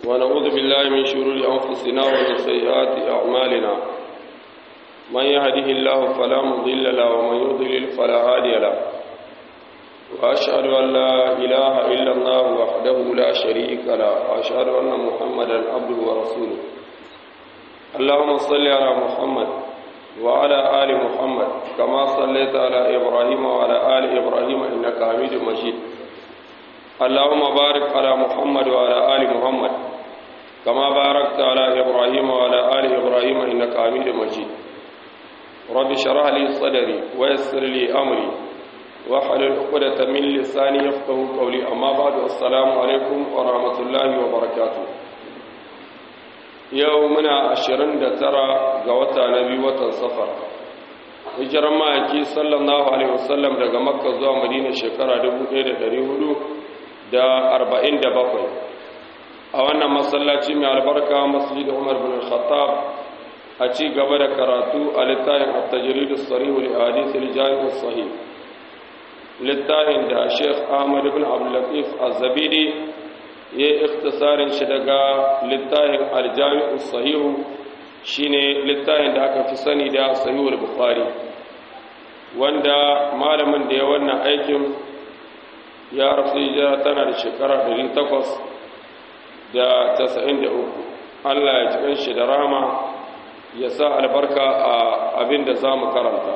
ونعوذ بالله من شرور أنفسنا ومن سيئات أعمالنا من يهده الله فلا مضل له ومن يضلل فلا هادي له وأشهد أن لا إله إلا الله وحده لا شريك له وأشهد أن محمدا عبده ورسوله اللهم صل على محمد وعلى آل محمد كما صليت على إبراهيم وعلى آل إبراهيم إنك حميد مجيد اللهم بارك على محمد وعلى آل محمد كما باركت على إبراهيم وعلى آل إبراهيم إنك حميد مجيد رب اشرح لي صدري ويسر لي أمري واحلل عقدة من لساني يفقه قولي أما بعد السلام عليكم ورحمة الله وبركاته yau muna ashirin da tara ga wata na biyu watan safar hijiran ma'aiki sallallahu alaihi wasallam daga makka zuwa madina shekara 1447 a wannan masallaci mai albarka masjid umar bin khattab a ci gaba da karatu a littafin at-tajrid as-sarih li hadith al-jami' as-sahih littafin da Sheikh Ahmad ibn Abdul Latif Az-Zabidi ya yi ikhtisarin shi daga littafin aljami'u sahihu shine littafin da aka fi sani da sahihul bukhari wanda malamin da ya wannan aikin ya rasu hijira tana da shekara 893 Allah ya cikin shi da rama ya sa albarka a abin da za mu karanta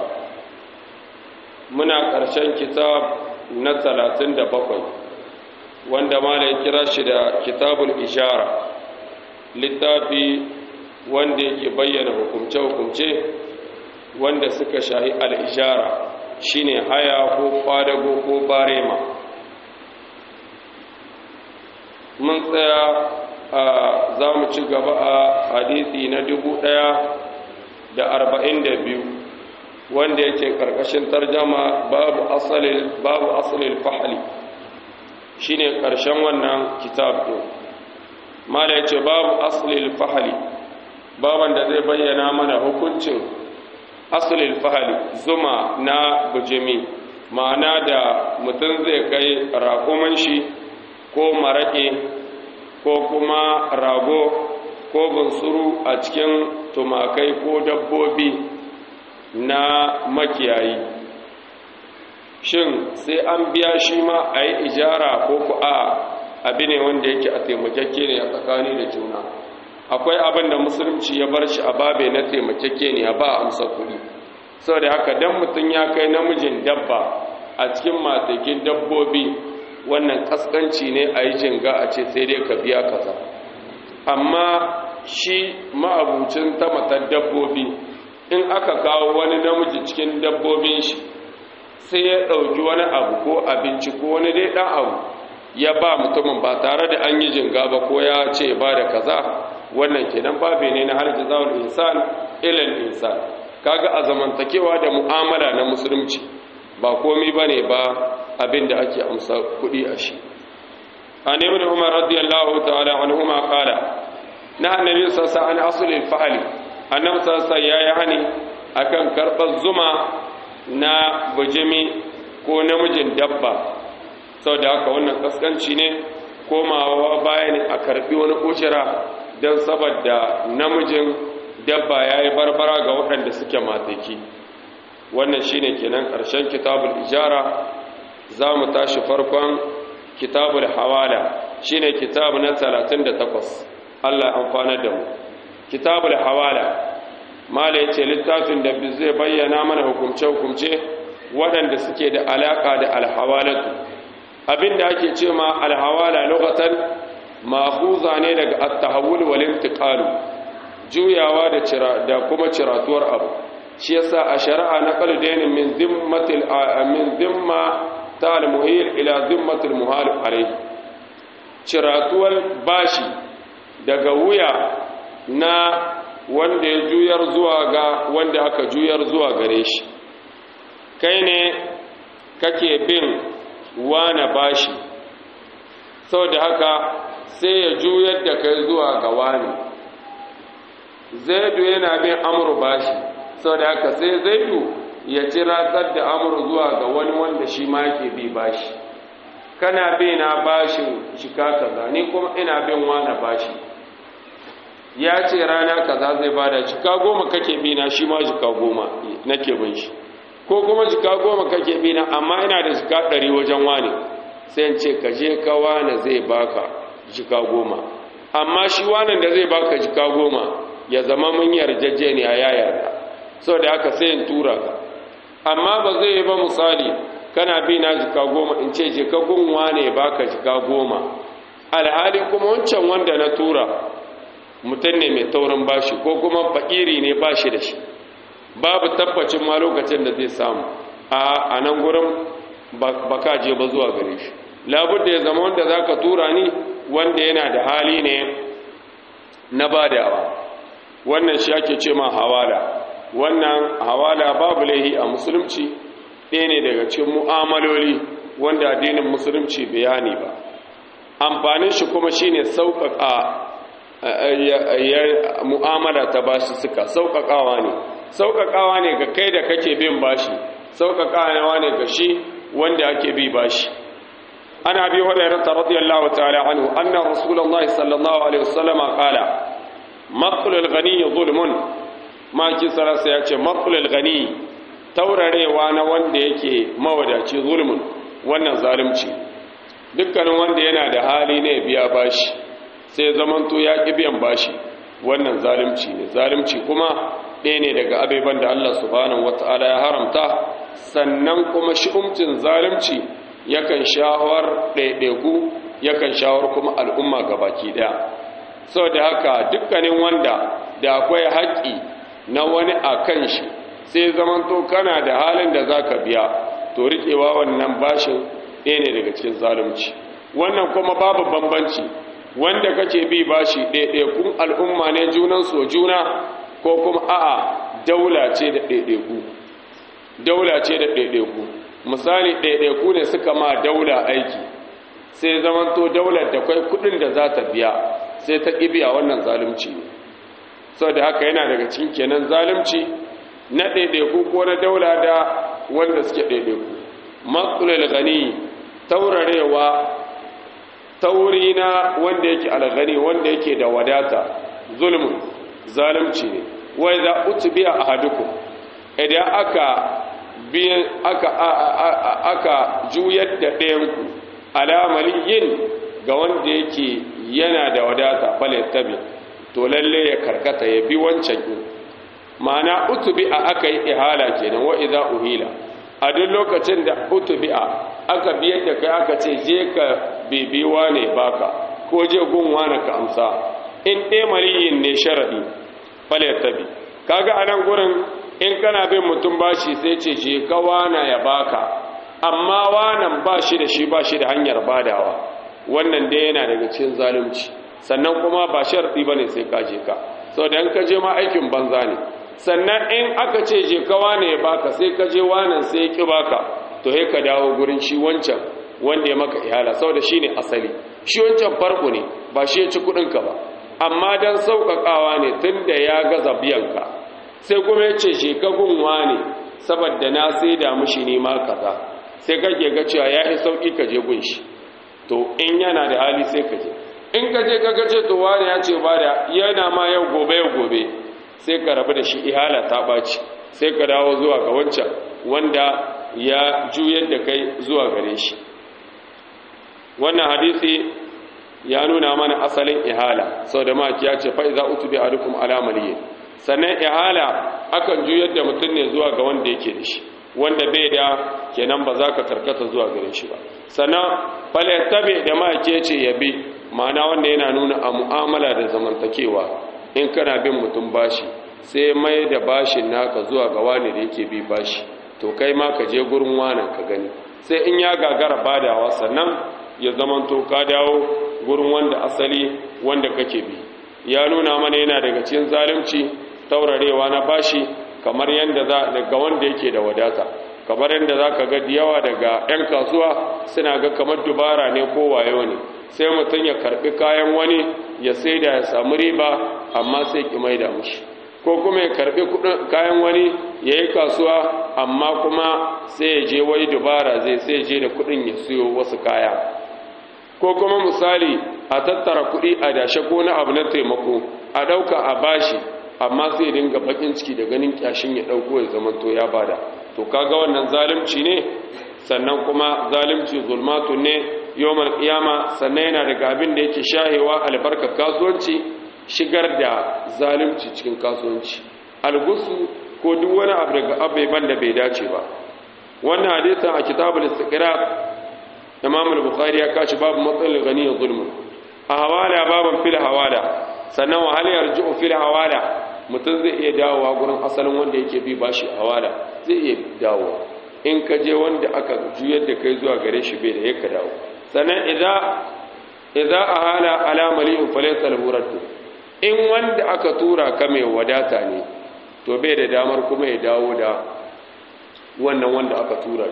muna ƙarshen kitab na 37 wanda mala ya kira shi da kitabul ishara littafi wanda yake bayyana hukumce-hukumce wanda suka shahi al'ishara shine haya ko kwadago ko barema mun tsaya a za mu ci gaba a hadithi na dubu ɗaya da arba'in da biyu wanda yake ƙarƙashin tarjama babu asalin fahali shine ƙarshen wannan kitab ɗin mala yace babu aslil fahali baban da zai bayyana mana hukuncin aslil fahali zuma na bujimi ma'ana da mutum zai kai raƙuman shi ko maraƙe ko kuma rago ko bunsuru a cikin tumakai ko dabbobi na makiyayi shin sai an biya shi ma a yi ijara ko ku a abi ne wanda yake a taimakeke ne a tsakani da juna akwai abin da musulunci ya bar shi a babe na taimakeke ne a ba amsa kuɗi sau da haka don mutum ya kai namijin dabba a cikin matakin dabbobi wannan kaskanci ne a yi jinga a ce sai dai ka biya kaza amma shi ma'abucin ta matar dabbobi in aka kawo wani namiji cikin dabbobin shi sai ya ɗauki wani abu ko abinci ko wani dai ɗan abu ya ba mutumin ba tare da an yi jinga ba ko ya ce ba da kaza wannan kenan babe ne na harji zawon insan ilal insan kaga a zamantakewa da mu'amala na musulunci ba komi ba ne ba abin da ake amsa kuɗi a shi an ibn umar radiyallahu ta'ala anhuma qala na annabi sallallahu alaihi wasallam an fa'ali annabi sallallahu ya yi hani akan karɓar zuma na bujimi ko namijin dabba sau da haka wannan kaskanci ne komawa baya ne a karbi wani kushira don saboda namijin dabba ya yi barbara ga waɗanda suke mataki wannan shine kenan ƙarshen kitabul ijara za mu tashi farkon kitabul hawala shine kitabu na 38 Allah amfanar da mu kitabul hawala mala ya ce littafin da zai bayyana mana hukumce-hukumce waɗanda suke da alaƙa da alhawalatu abinda ake ce ma alhawala lokacin mahuza ne daga attahawul wal intiqalu juyawa da cira da kuma ciratuwar abu shi yasa a shari'a na qaldain min zimmatil min zimma ta almuhil ila zimmatil muhal alayhi ciratuwar bashi daga wuya na wanda ya juyar zuwa ga wanda aka juyar zuwa gare shi kai ne kake bin wane bashi sau da haka sai ya juyar da kai zuwa ga wani zaidu yana bin amur bashi sau da haka sai zaidu ya ci ratsar da amur zuwa ga wani wanda shi ma yake bi bashi kana bi na bashin shika kaza ni kuma ina bin wane bashi ya ce rana kaza zai bada jika goma kake bina shi ma jika goma nake bin shi ko kuma jika goma kake bina amma ina da jika ɗari wajen wane sai ce ka je ka wane zai baka jika goma amma shi wanan da zai baka jika goma ya zama mun yarjejeniya ya yarda sau da haka sai in tura ka amma ba zai yi ba misali kana bi na jika goma in ce jika gunwa ne baka jika goma alhali kuma wancan wanda na tura mutum ne mai taurin bashi ko kuma fakiri ne bashi da shi babu tabbacin ma lokacin da zai samu a nan gurin baka je ba zuwa gare shi labudda ya zama wanda za ka tura ni wanda yana da hali ne na badawa wannan shi ake ce ma hawala wannan hawala babu laihi a musulunci ɗaya ne daga cikin mu'amaloli wanda addinin musulunci bayani ba amfanin shi kuma shine sauƙaƙa mu'amala ta bashi suka sauƙaƙawa ne sauƙaƙawa ne ga kai da kake bin bashi sauƙaƙawa ne ga shi wanda ake bi bashi ana bi hurairah radiyallahu ta'ala anhu anna rasulullahi sallallahu alaihi wasallam qala maqlul ghani zulmun ma ki sarasa yace maqlul ghani taurarewa na wanda yake mawadaci zulmun wannan zalunci dukkanin wanda yana da hali ne biya bashi sai zamanto ya ƙi biyan bashi wannan zalunci ne zalunci kuma ɗaya ne daga abeban da Allah subhanahu wata'ala ya haramta sannan kuma shi'umcin zalunci yakan shawar ɗaiɗaiku yakan shawar kuma al'umma gabaki ɗaya sau da haka dukkanin wanda da akwai haƙƙi na wani a kan shi sai zamanto kana da halin da za ka biya to riƙewa wannan bashin ɗaya ne daga cikin zalunci wannan kuma babu bambanci wanda kake bi bashi ɗaiɗaikun al'umma ne junan so juna ko kuma a'a daula ce da ɗaiɗaiku daula ce da ɗaiɗaiku misali ɗaiɗaiku ne suka ma daula aiki sai zamanto daular da kwai kudin da za ta biya sai ta biya wannan zalunci ne sau da haka yana daga cikin kenan zalunci na ɗaiɗaiku ko na daula da wanda suke ɗaiɗaiku matsulul gani taurarewa tauri na wanda yake alghani wanda yake da wadata zulmun zalunci ne wai za utbiya ahadukum idan aka biyan aka aka juyar da ɗayanku alamaliyin ga wanda yake yana da wadata falattabi to lalle ya karkata ya bi wancan din ma'ana utbi'a aka yi ihala kenan wa idza uhila a duk lokacin da utbi'a aka biyar da kai aka ce je ka bibiwa ne baka ko je gunwa na ka amsa in ɗaya maliyin ne sharaɗi falattabi kaga a nan gurin in kana bin mutum bashi sai ce je ka wana ya baka amma wanan ba shi da shi ba shi da hanyar badawa wannan dai yana daga cikin zalunci sannan kuma ba sharɗi ba ne sai ka je ka sau da ka je ma aikin banza ne sannan in aka ce je ka wane ya baka sai ka je wanan sai ya ƙi baka to he ka dawo gurin shi wancan wanda ya maka ihala sau da shi ne asali shi wancan farko ne ba shi ya ci kuɗinka ba amma don sauƙaƙawa ne tun da ya gaza biyanka sai kuma ya ce je ka gunwa ne saboda na sai da mushi ne ma kaza sai kake ga cewa ya yi sauƙi ka je gun shi to in yana da hali sai ka je in ka je kaga ce to wani ya ce ba da yana ma yau gobe yau gobe sai ka rabu da shi ihala ta ɓaci sai ka dawo zuwa ga wancan wanda ya juyar da kai zuwa gare shi wannan hadisi ya nuna mana asalin ihala sau da maki ya ce fa'iza utu bi adukum alamaliye sannan ihala akan juyar da mutum ne zuwa ga wanda yake da shi wanda bai da kenan ba za ka karkata zuwa gare shi ba sannan falattabe da maki ce ya bi ma'ana wanda yana nuna a mu'amala da zamantakewa in kana bin mutum bashi sai mai da bashin naka zuwa ga wani da yake bi bashi to kai ma ka je gurin wanan ka gani sai in ya gagara badawa sannan ya zamanto ka dawo gurin wanda asali wanda kake bi ya nuna mana yana daga cikin zalunci taurarewa na bashi kamar yadda za daga wanda yake da wadata kamar yadda za ka ga yawa daga 'yan kasuwa suna ga kamar dubara ne ko wayo ne sai mutum ya karbi kayan wani ya sai da ya samu riba amma sai ki mai da mushi ko kuma ya karbi kayan wani ya yi kasuwa amma kuma sai ya je wai dubara zai sai je da kudin ya siyo wasu kaya ko kuma misali a tattara kudi a dashe ko na abu na taimako a ɗauka a bashi amma sai dinga bakin ciki da ganin kyashin ya ɗauko ya zama to ya bada to kaga wannan zalunci ne sannan kuma zalunci zulmatun ne yawmal qiyama sannan yana daga abin da yake shahewa albarka kasuwanci shigar da zalunci cikin kasuwanci algusu ko duk wani abu daga abubuwan da bai dace ba wannan hadisin a kitabul istiqrar imam al-bukhari ya kashi babu matsalar gani ya zulmu a hawala baban fil hawala sannan wa hal yarji'u fil hawala mutum zai iya dawowa gurin asalin wanda yake bi bashi hawala zai iya dawowa in ka je wanda aka juyar da kai zuwa gare shi bai da yaka dawo sannan idza idza ahala ala mali'in falaysa lahu raddu in wanda aka tura ka mai wadata ne to bai da damar kuma ya dawo da wannan wanda aka tura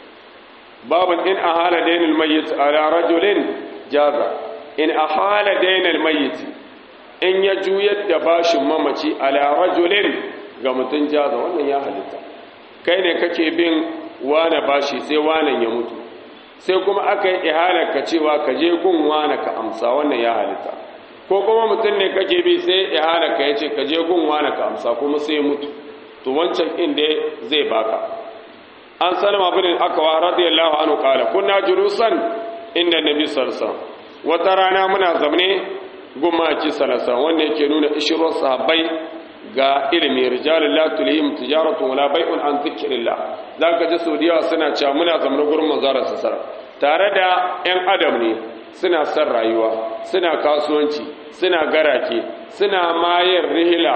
babin in ahala dainul mayyit ala rajulin jaza in ahala dainul mayyit in ya juyar da bashin mamaci ala rajulin ga mutun jaza wannan ya halitta kai ne kake bin wane bashi sai wanan ya mutu sai kuma aka yi ihalar ka cewa ka je gun wane ka amsa wannan ya halitta ko kuma mutum ne kake bi sai ihalar ka yace ka je gun wane ka amsa kuma sai mutu to wancan inda zai baka an salama bin akawa radiyallahu anhu kala kunna julusan inda nabi sallallahu wata rana muna zamne gumaki sallallahu wanda yake nuna ishirwar sahabbai ga ilimi rijalul la tulihim tijaratu wala bai'un an zikrillah zaka ji saudiya suna cewa muna zamne gurin manzara sallallahu tare da yan adam ne suna son rayuwa suna kasuwanci suna garake suna mayar rihila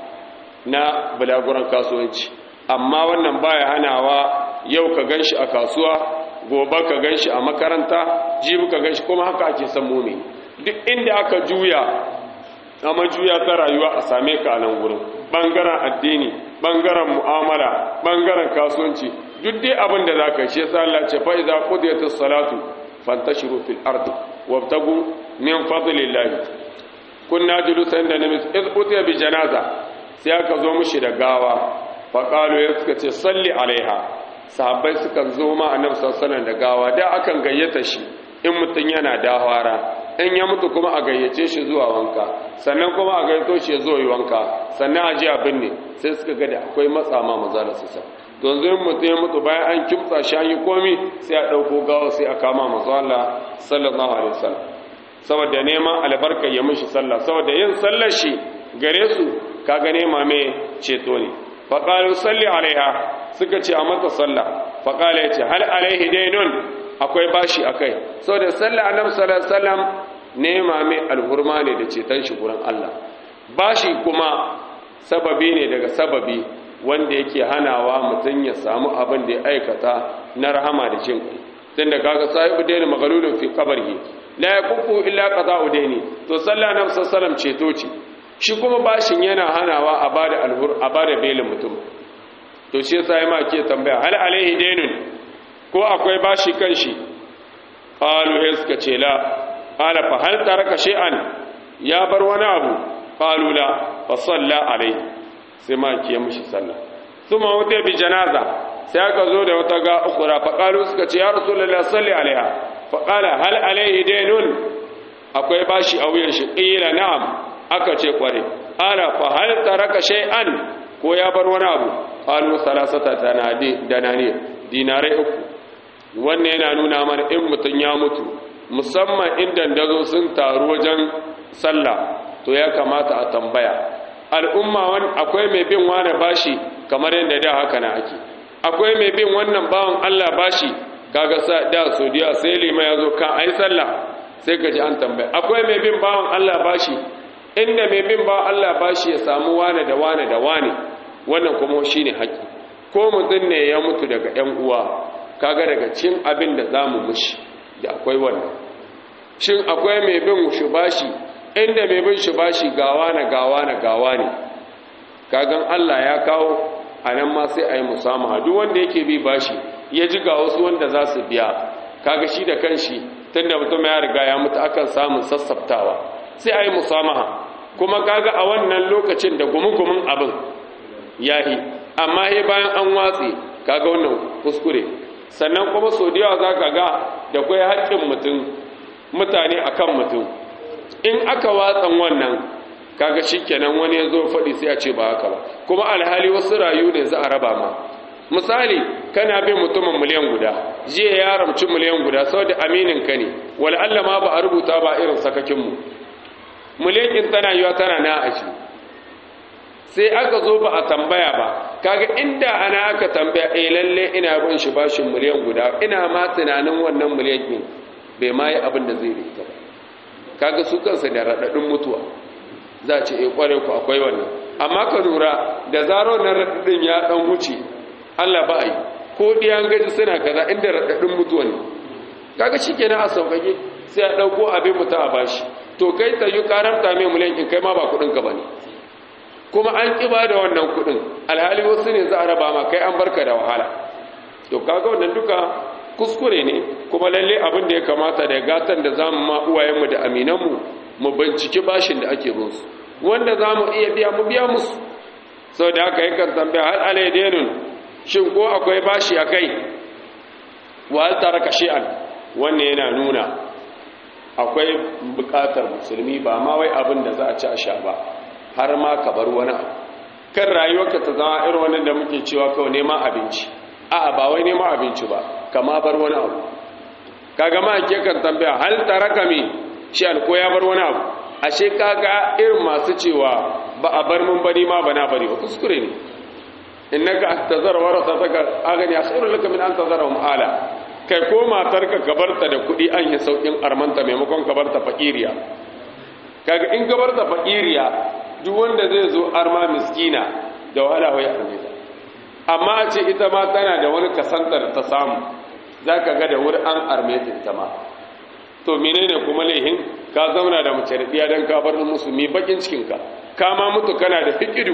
na bulaguran kasuwanci amma wannan baya hanawa yau ka ganshi a kasuwa gobe ka ganshi a makaranta jibi ka ganshi kuma haka ake san mumi duk inda aka juya amma juya ta rayuwa a same ka a nan wurin bangaren addini bangaren mu'amala bangaren kasuwanci duk dai abin da zaka shi yasa Allah ce fa idza qudiyatis salatu fantashiru fil ardi wabtagu min fadlillah kunna julusan da nabi iz utiya bi janaza sai aka zo mushi da gawa faƙalo ya suka ce salli alaiha sahabbai suka zo ma annabi sallallahu da gawa da akan gayyata shi in mutum yana dawara in ya mutu kuma a gayyace shi zuwa wanka sannan kuma a gayyato shi ya zo yi wanka sannan a ji abin ne sai suka ga da akwai matsa ma maza da sassa to yanzu in mutum ya mutu bayan an kimtsa shi an yi komi sai a ɗauko gawa sai a kama mazu Allah sallallahu alaihi wasallam saboda neman albarkar ya mishi sallah saboda yin sallar shi gare su kaga nema mai ceto ne faƙalu salli alaiha suka ce a mata sallah faƙala ya ce hal alaihi dainun akwai bashi a kai sau da sallah annabi sallallahu alaihi nema mai alhurma ne da ceton shi gurin Allah bashi kuma sababi ne daga sababi wanda yake hanawa mutum ya samu abin da ya aikata na rahama da jin kai tun da kaga sahibu daini magalulun fi kabarhi la yakufu illa qada'u daini to sallah annabi sallallahu alaihi ceto ce shi kuma bashin yana hanawa a bada alhur a bada belin mutum to shi yasa ma ke tambaya hal alaihi dainun ko akwai bashi kan shi qalu he suka ce la qala fa hal taraka shay'an ya bar wani abu qalu la fa salla alaihi sai ma ke mishi sallah thumma wuta bi janaza sai aka zo da wata ga ukura fa qalu suka ce ya rasulullahi salli alaiha fa qala hal alaihi dainun akwai bashi a wuyan shi qila na'am aka ce kware ala fa hal taraka shay'an ko ya bar wani abu qalu salasata danani dinarai uku wannan yana nuna mana in mutun ya mutu musamman in dandazo sun taru wajen sallah to ya kamata a tambaya al'umma wan akwai mai bin wani bashi kamar yadda da haka na ake akwai mai bin wannan bawan Allah bashi kaga sa da sodiya sai lima yazo kan ai sallah sai ka ji an tambaya akwai mai bin bawan Allah bashi inda mai bin ba Allah ba shi ya samu wane da wane da wane wannan kuma shi ne haƙi ko mutum ne ya mutu daga ‘yan uwa kaga daga cin abin da za mu mushi da akwai wannan shin akwai mai bin shi bashi inda mai bin shi bashi gawa na gawa na gawa ne kagan Allah ya kawo a nan ma sai a yi musamaha duk wanda yake bi bashi ya ji ga wasu wanda za su biya kaga shi da kanshi tun da mutum ya riga ya mutu akan samun sassaftawa sai a yi musamaha kuma kaga a wannan lokacin da gumugumin abin yahi amma he bayan an watsi kaga wannan kuskure sannan kuma so da yawa za ka ga da kwai haƙƙin mutum mutane akan mutum in aka watsan wannan kaga shikenan wani ya zo faɗi sai a ce ba haka ba kuma alhali wasu rayu ne za a raba ma misali kana bin mutumin miliyan guda jiya ya ramci miliyan guda saboda aminin ka ne wal Allah ma ba a rubuta ba irin sakakin mu miliyan din tana yiwa tana na aji sai aka zo ba a tambaya ba kaga inda ana aka tambaya eh lalle ina bin shi bashin miliyan guda ina ma tunanin wannan miliyan din bai ma yi abin da zai rika ba kaga su kansa da radadin mutuwa za a ce eh kware ku akwai wannan amma ka lura da zaro na radadin ya dan wuce Allah ba ai ko diyan gaji suna kaza inda radadin mutuwa ne kaga shikenan a saukake sai a dauko abin mutum a bashi to kai ta yi karanta mai miliyan in kai ma ba kudin ka bane kuma an kiba da wannan kudin alhali wasu ne za a raba ma kai an barka da wahala to kaga wannan duka kuskure ne kuma lalle abin da ya kamata da gatan da zamu ma uwayenmu da aminanmu mu binciki bashin da ake bin su wanda zamu iya biya mu biya musu saboda haka yakan tambaya hal alaidainun shin ko akwai bashi akai wa hal taraka shay'an wannan yana nuna akwai bukatar musulmi ba ma wai abin da za a ci a sha ba har ma ka bar wani abu kan rayuwarka ta zama irin wannan da muke cewa kawai neman abinci a'a ba wai neman abinci ba kama bar wani abu kaga ma ake kan tambaya hal taraka mi shi alko ya bar wani abu ashe kaga irin masu cewa ba a bar mun bari ma bana bari ba kuskure ne innaka tazar warasataka agani asirul laka min an tazara mu'ala kai ko matarka ka barta da kuɗi an yi saukin armanta maimakon ka barta fakiriya kaga in ka barta fakiriya duk wanda zai zo arma miskina da wahala wai arme ta amma a ce ita ma tana da wani kasantar ta samu za ka ga da wuri an arme ta ita ma to menene kuma laihin ka zauna da mace da don ka bar musulmi bakin cikinka ka ma mutu kana da fikidu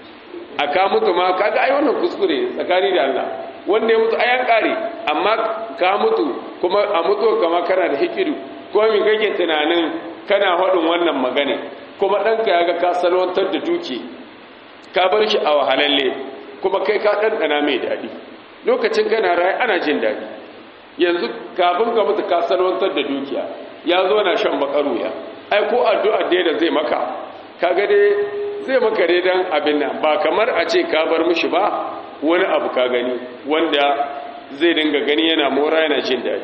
a ka mutu ma ka ga ai wannan kuskure tsakani da Allah wanda ya mutu ayan kare amma ka mutu kuma a mutu kama kana da hikidu ko mi kake tunanin kana haɗin wannan magana kuma ɗanka ya ga ka salwantar da duki ka bar shi a wahalalle kuma kai ka ɗanɗana mai daɗi lokacin kana rayu ana jin daɗi yanzu kafin ka mutu ka salwantar da dukiya ya zo na shan bakaruya ai ko addu'a dai da zai maka kaga dai zai maka dai dan abin nan ba kamar a ce ka bar mishi ba wani abu ka gani wanda zai dinga gani yana mora yana jin daɗi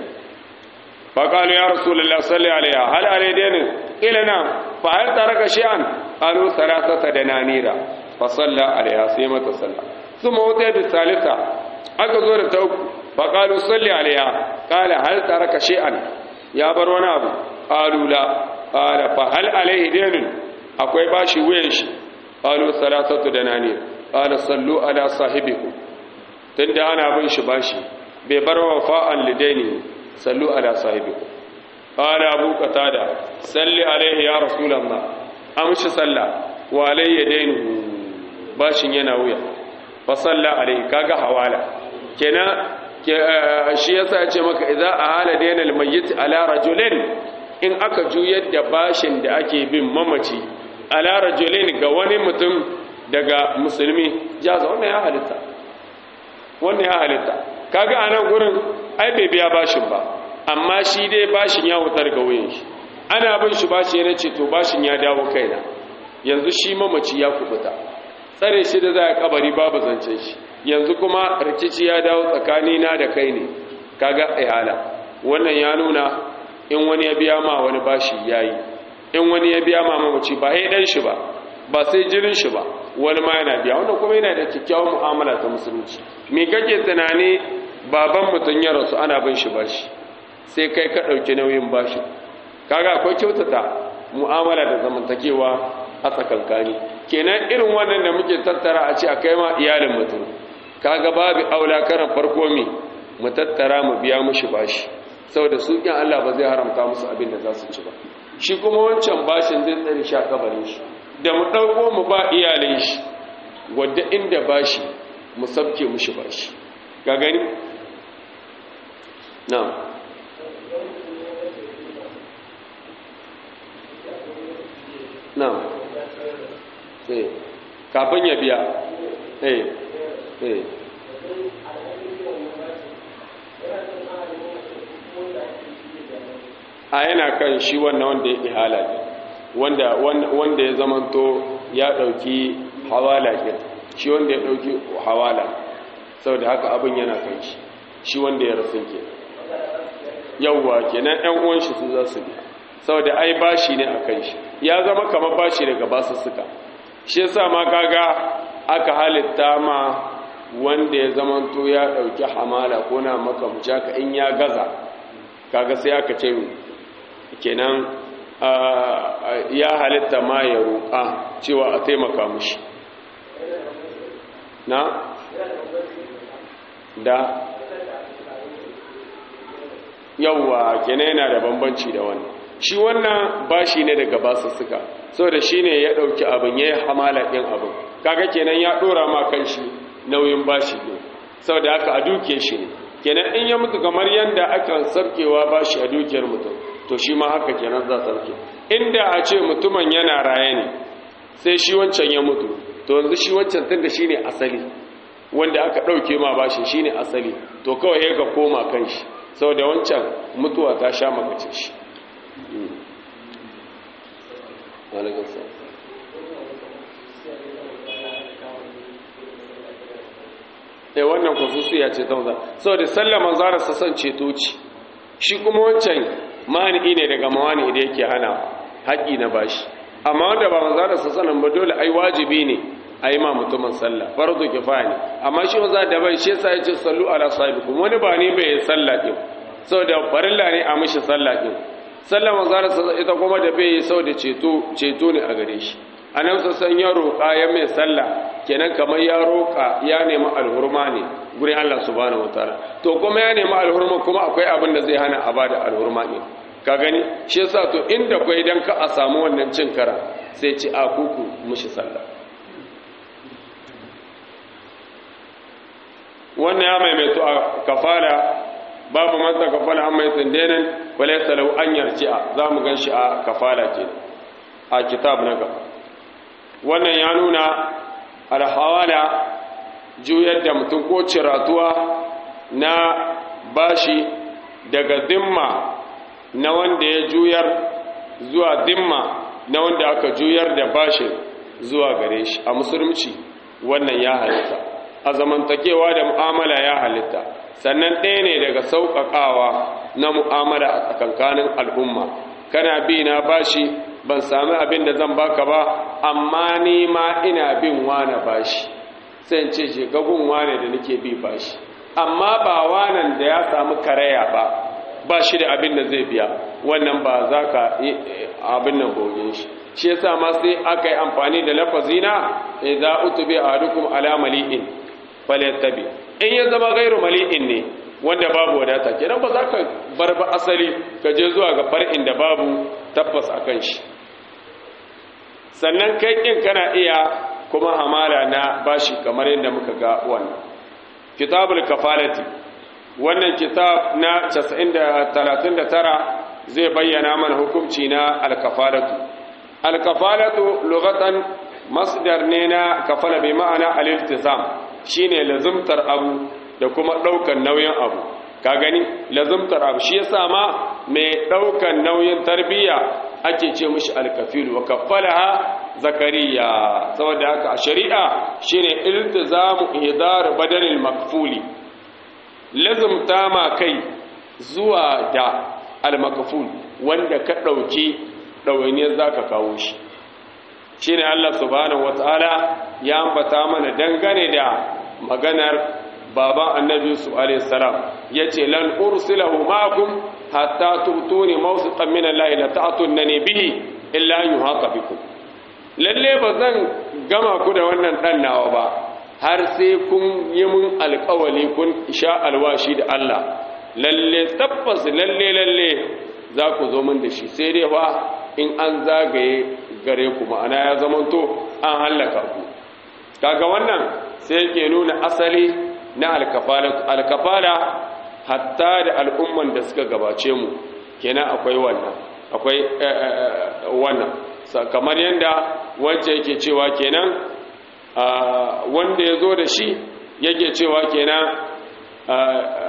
faƙalu ya rasulullah salli alaiha hal alaidainin ila na fa hal taraka shay'an qalu thalathata dananira fa salla alaiha sai mata salla thumma wata bi salisa aka zo da ta uku faƙalu salli alaiha qala hal taraka shay'an ya bar wani abu qalu la qala fa hal alaihi dainun akwai bashi wuyan shi qalu thalathatu dananir qala sallu ala sahibikum tunda ana bin shi bashi bai bar wafa'an lidaini sallu ala sahibikum qala abu qatada salli alaihi ya rasulullah amshi salla wa alayya dainuhu bashin yana wuya fa salla alaihi kaga hawala kenan shi yasa ya ce maka idza ahala dainal mayyit ala rajulin in aka juyar da bashin da ake bin mamaci ala rajulin ga wani mutum daga musulmi jaza wannan ya halitta wannan ya halitta kaga anan gurin ai bai biya bashin ba amma shi dai bashin ya wutar ga wuyan shi ana bin shi bashi yana ce to bashin ya dawo kaina yanzu shi mamaci ya kubuta tsare shi da za a kabari babu zancen shi yanzu kuma rikici ya dawo tsakani na da kai ne kaga ihala wannan ya nuna in wani ya biya ma wani bashi yayi in wani ya biya ma mamaci ba sai dan shi ba ba sai jirin shi ba wani ma yana biya wanda kuma yana da kyakkyawar mu'amala ta musulunci me kake tunani baban mutum ya rasu ana bin shi bashi sai kai ka ɗauki nauyin bashi kaga akwai kyautata mu'amala da zamantakewa a tsakankani kenan irin wannan da muke tattara a ce a kai ma iyalin mutum kaga babu aula karan farko mi mu tattara mu biya mushi bashi saboda su in Allah ba zai haramta musu abin da za su ci ba shi kuma wancan bashin zai tsare shi a kabarin shi da mu ɗauko mu ba iyalin shi wadda inda bashi mu sabke mushi bashi ga gani na na eh kafin ya biya eh eh a yana kan shi wannan wanda ya ihala ne wanda wanda ya zamanto ya dauki hawala ke shi wanda ya dauki hawala saboda haka abin yana kai shi shi wanda ya rasu ke yawwa kenan ɗan uwan shi su za su biya saboda ai bashi ne a kai shi ya zama kamar bashi daga basu suka shi yasa ma kaga aka halitta ma wanda ya zamanto ya dauki hamala ko na maka mucaka in ya gaza kaga sai aka ce kenan ya halitta ma ya roƙa cewa a taimaka mushi na da yawwa kenan yana da bambanci da wannan shi wannan bashi ne daga basussuka saboda shine ya dauki abin yayi hamala din abin kaga kenan ya dora ma kanshi nauyin bashi ne saboda haka a duke shi ne kenan in ya mutu kamar yanda aka sarkewa bashi a dukiyar mutum to shi ma haka kenan za sarke inda a ce mutumin yana raye ne sai shi wancan ya mutu to yanzu shi wancan tunda shine asali wanda aka dauke ma bashi shine asali to kawai ya ga koma kanshi saboda wancan mutuwa ta sha makace shi e wannan kususiya ce ta saboda sallama zara sassan ceto ce shi kuma wancan mani ne daga mawani da yake hana haƙi na bashi amma wanda ba manzara sassanin ba dole ai wajibi ne a yi ma mutumin sallah farzu kifaya ne amma shi maza da bai shi yasa ya ce sallu ala sahibikum wani ba ne bai yi sallah din saboda farilla ne a mishi sallah din sallah manzara sassan ita kuma da bai yi saboda ceto ceto ne a gare shi anan sassan ya roƙa ya mai sallah kenan kamar ya roƙa ya nemi alhurma ne gurin Allah subhanahu wataala to kuma ya nemi alhurma kuma akwai abin da zai hana a bada alhurma ne ka gani shi yasa to inda kai dan ka a samu wannan cin kara sai ci a kuku mushi sallah wannan ya maimaito a kafara babu man ta kafala an mai tsindenin wale salau an yarji'a za mu gan shi a kafala ke a kitab na gaba wannan ya nuna alhawala juyar da mutum ko ciratuwa na bashi daga dimma na wanda ya juyar zuwa dimma na wanda aka juyar da bashin zuwa gare shi a musulunci wannan ya halitta a zamantakewa da mu'amala ya halitta sannan ɗaya ne daga sauƙaƙawa na mu'amala a tsakankanin al'umma kana bi na bashi ban sami abin da zan baka ba amma ni ma ina bin wane bashi sai in ce je gagun wane da nake bi bashi amma ba wanan da ya samu karaya ba ba shi da abin da zai biya wannan ba za ka abin nan gogin shi shi yasa ma sai aka yi amfani da lafazina idza utubi ahadukum ala mali'in falyattabi in ya zama gairu mali'in ne wanda babu wadata kenan ba za ka bar ba asali ka je zuwa ga far'in da babu tabbas akan shi sannan kai kin kana iya kuma hamala na bashi kamar yadda muka ga wannan kitabul kafalati wannan kitab na 39 zai bayyana mana hukunci na alkafalatu alkafalatu lughatan masdar ne na kafala bi ma'ana al-iltizam shine lazumtar abu da kuma daukan nauyin abu ka gani lazumtar abu shi yasa ma mai daukan nauyin tarbiyya ake ce mishi alkafil wa kaffalaha zakariya saboda haka a shari'a shine iltizamu idar badalil makfuli lazumta ma kai zuwa da almakful wanda ka dauki dawainiyar zaka kawo shi shine Allah subhanahu wataala ya ambata mana dangane da maganar baban annabi yusuf alayhi salam yace lan ursilahu ma'akum hatta tutuni mawsiqan min Allah la ta'tunani bihi illa yuhaqa bikum lalle bazan gama ku da wannan dan nawa ba har sai kun yi mun alƙawali kun sha alwashi da Allah lalle tabbas lalle lalle za ku zo min da shi sai dai fa in an zagaye gare ku ma'ana ya zamanto an hallaka ku kaga wannan sai yake nuna asali na alkafala alkafala hatta da al'umman da suka gabace mu kenan akwai wannan akwai wannan kamar yadda wacce yake cewa kenan wanda ya zo da shi yake cewa kenan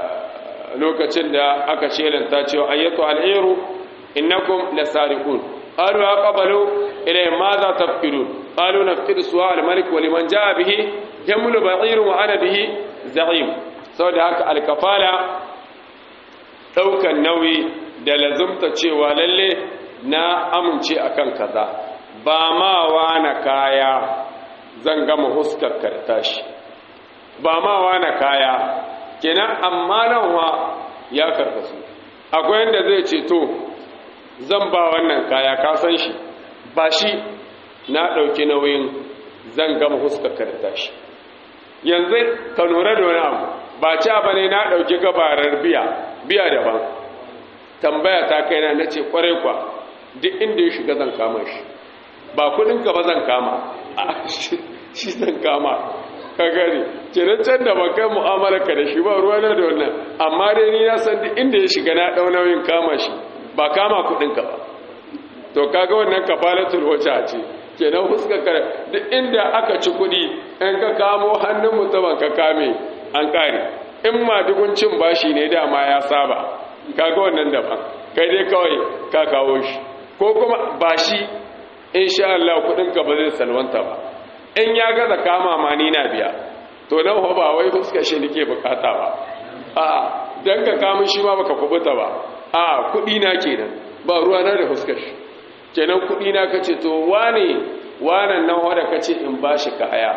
lokacin da aka shelanta cewa ayyatu al'iru innakum lasariqun qalu ya qabalu ilayhi madha tafkirun qalu nafkiru suwa al-malik wa liman jaa bihi yamlu ba'ir wa ana bihi za'im saboda haka alkafala daukan nauyi da lazumta cewa lalle na amince akan kaza ba ma wana kaya zan gama huskar kartashi ba ma wana kaya kenan amma nan wa ya karkasu akwai yanda zai ce to zan ba wannan kaya ka san shi ba shi na ɗauki nauyin zan gama huskar kartashi yanzu ka lura da wani abu ba ca ba ne na ɗauki gabarar biya biya daban tambaya ta kai na nace kwarai kwa duk inda ya shiga zan kama shi ba kudin ka ba zan kama a shi zan kama ka gani kenan can da ban kai mu'amala ka da shi ba ruwa na da wannan amma dai ni na san duk inda ya shiga na ɗau nauyin kama shi ba kama kudin ka ba to kaga wannan kafalatul wajha ce kenan fuskar ka duk inda aka ci kudi in ka kamo hannun mutumin ka kame an kare in ma cin bashi ne dama ya saba kaga wannan daban kai dai kawai ka kawo shi ko kuma bashi insha Allah kudin ka ba zai salwanta ba in ya gaza kama ma ni na biya to nan ba wai fuskar shi nake bukata ba a dan ka kama shi ma baka kubuta ba a kudi na kenan ba ruwa na da fuskar shi kenan kudi na kace to wane wanan nan wanda kace in bashi kaya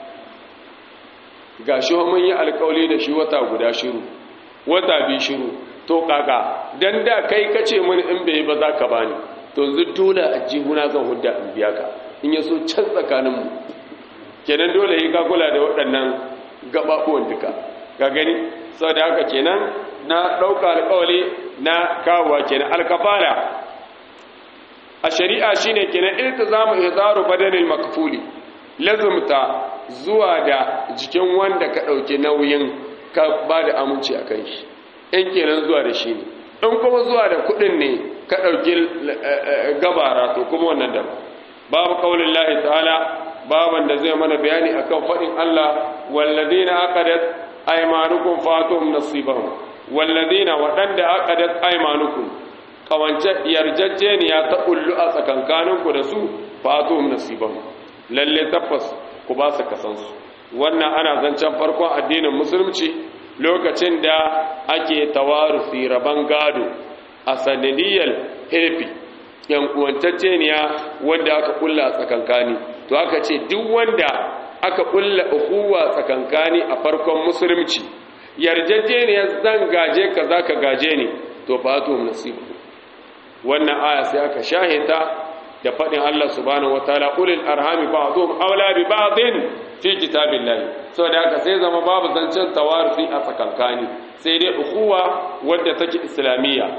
gashi mun yi alƙawari da shi wata guda shiru wata bi shiru to kaka dan da kai kace mun in bai ba za ka bani to yanzu dole a jihuna zan hudda in biya ka in yaso can tsakanin mu kenan dole yi ka kula da waɗannan gababuwan duka ga gani saboda haka kenan na ɗauka alƙawari na kawowa kenan alkafara a shari'a shine kenan iltizamu ihdaru badanil makfuli lazumta zuwa da jikin wanda ka ɗauki nauyin ka ba da aminci a kan shi in kenan zuwa da shi ne in kuma zuwa da kuɗin ne ka ɗauki gabara to kuma wannan da babu ƙaunin lahi ta'ala baban da zai mana bayani akan faɗin Allah walladina aqadat aymanukum fatum nasibahum walladina waɗanda aqadat aymanukum kawance yarjejeniya ta kullu a tsakankaninku da su fatum nasibahum lalle tabbas ku ba su kasansu wannan ana zancen farkon addinin musulunci lokacin da ake tawarusi rabon gado a sanadiyar hirfi yan uwantacceniya wanda aka kulla a tsakankani to aka ce duk wanda aka kulla ukuwa tsakankani a farkon musulunci yarjejeniya zan gaje ka za ka gaje ne to fatu nasibu wannan aya sai aka shahita da faɗin Allah subhanahu wataala ulil arhami ba'dhum awla bi ba'dhin fi kitabillahi saboda haka sai zama babu zancen tawarufi a tsakankani sai dai ukuwa wadda take islamiyya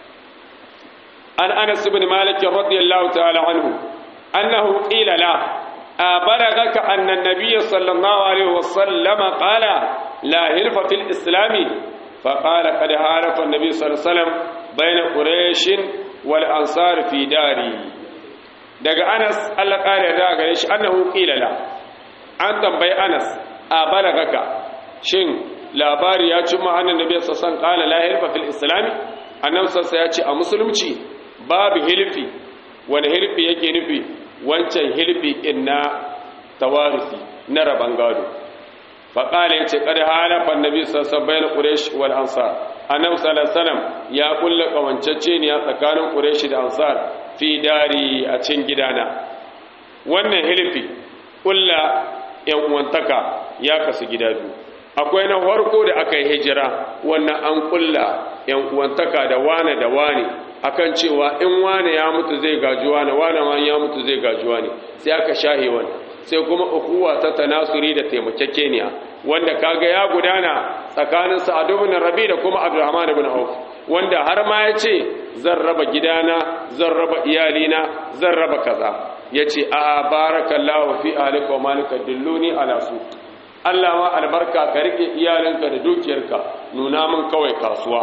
an Anas ibn Malik radiyallahu ta'ala anhu annahu qila la أبلغك أن النبي صلى الله عليه وسلم قال لا هلف في الإسلام فقال قد هارف النبي صلى الله عليه وسلم بين قريش والأنصار في داري daga Anas Allah kare da gare shi annahu qila la an tambayi Anas a balagaka shin labari ya cimma annan nabi sallallahu alaihi wasallam qala la hilfa fil islam annabi sallallahu ya ce a musulunci babu hilfi wani hilfi yake nufi wancan hilfi in na tawarisi na raban gado fa qala yace qad halafa annabi sallallahu alaihi wasallam bain quraish wal ansar annabi sallallahu alaihi wasallam ya kulla kawancacce ne tsakanin quraish da ansar fi dari a cikin gidana wannan hilfi kulla yan uwantaka ya kasu gida biyu akwai na farko da aka yi hijira wannan an kulla yan uwantaka da wane da wane akan cewa in wane ya mutu zai gaji wane wane ma ya mutu zai gaji wane sai aka shahe wani sai kuma ukuwa ta tanasuri da taimakekeniya wanda kaga ya gudana tsakanin Sa'ad ibn Rabi da kuma Abdurrahman ibn Auf wanda har ma ya ce zan raba gidana zan raba iyalina zan raba kaza yace a barakallahu fi ahlika wa malika dilluni ala su Allah ma albarka ka rike iyalinka da dukiyarka nuna min kawai kasuwa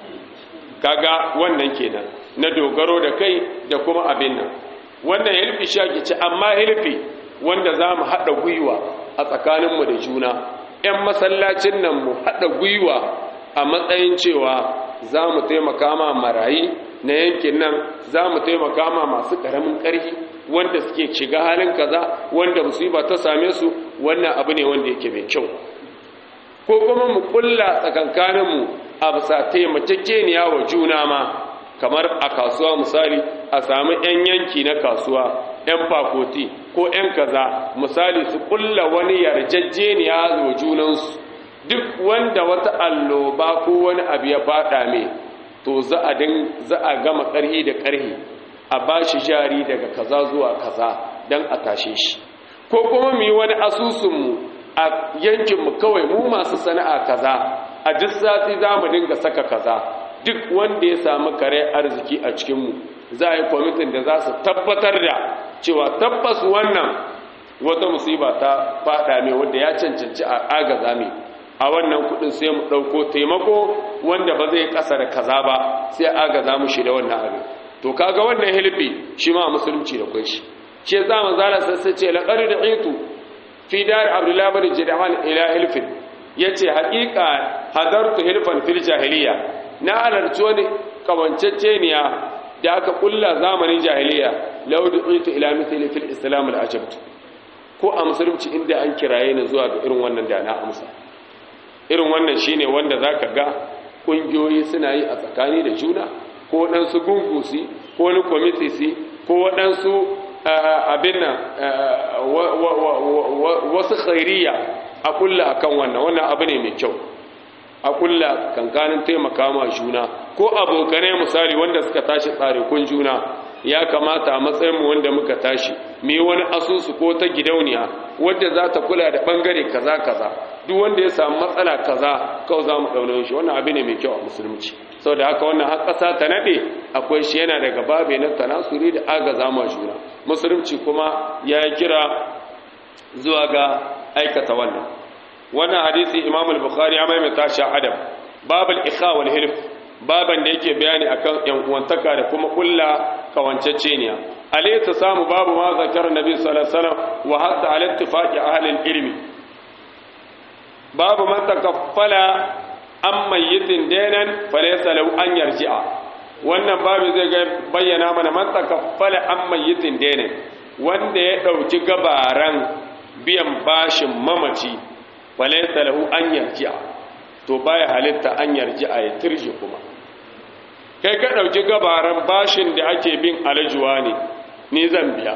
kaga wannan kenan na dogaro da kai da kuma abin nan wannan hilfi shaki ce amma hilfi wanda za mu haɗa gwiwa a tsakaninmu da juna ‘yan masallacin nan mu haɗa gwiwa a matsayin cewa za mu taimaka ma marayi na yankin nan za mu taimaka ma masu ƙaramin ƙarfi wanda suke shiga halin kaza wanda musiba ta same su wannan abu ne wanda yake mai kyau ko kuma mu kulla tsakankaninmu a bisa taimakekeniya wa juna ma kamar a kasuwa misali a sami 'yan yanki na kasuwa 'yan fakoti ko 'yan kaza misali su kulla wani yarjejeniya wa junansu duk wanda wata alloba ko wani abu ya fada mai to za a din za a gama ƙarhi da ƙarhi a ba shi jari daga kaza zuwa kaza don a tashe shi ko kuma mu yi wani asusunmu a yankinmu kawai mu masu sana'a kaza a duk sati za mu dinga saka kaza duk wanda ya samu kare arziki a cikinmu za a yi kwamitin da za su tabbatar da cewa tabbas wannan wata musiba ta fada mai wanda ya cancanci a agaza mai a wannan kudin sai mu dauko taimako wanda ba zai kasa da kaza ba sai agaza mu shi da wannan abin to kaga wannan hilfi shi ma musulunci da kun shi shi yasa manzo Allah sai ce laqad da'itu fi dar abdullah bin jid'an ila hilfin yace haqiqa hadartu hilfan fil jahiliya na halarci wani kawanceceniya da aka kulla zamanin jahiliya law da'itu ila mithli fil islam al ajabtu ko a musulunci inda an kiraye ni zuwa ga irin wannan da na amsa irin wannan shine wanda zaka ga kungiyoyi suna yi a tsakani da juna ko waɗansu gungusi ko wani kwamitisi ko waɗansu abin nan wasu khairiya a kulla akan wannan wannan abu ne mai kyau a kulla kankanin taimaka ma juna ko abokanai misali wanda suka tashi tsare kun juna ya kamata a matsayinmu wanda muka tashi mu yi wani asusu ko ta gidauniya wadda za ta kula da bangare kaza kaza duk wanda ya samu matsala kaza kawai za mu ɗaunar shi wannan abu ne mai kyau a musulunci sau da haka wannan har ƙasa ta naɗe akwai shi yana daga babe na tanasuri da agaza ma juna musulunci kuma ya kira zuwa ga aikata wannan wannan hadisi imam al-bukhari ya maimaita shi adam babul ikha wal hilf baban da yake bayani akan yan uwantaka da kuma kulla kawanceceniya alai ta samu babu ma zakar nabi sallallahu alaihi wasallam wa hatta al ittifaqi ahli ilmi babu man takaffala an mayyitin denan falaysa lahu an yarji'a wannan babu zai ga bayyana mana man takaffala an mayyitin denan wanda ya dauki gabaran biyan bashin mamaci falaysa lahu an yarji'a to baya halitta an yarji'a ya turje kuma kai ka ɗauki gabaran bashin da ake bin alajuwa ne ni zan biya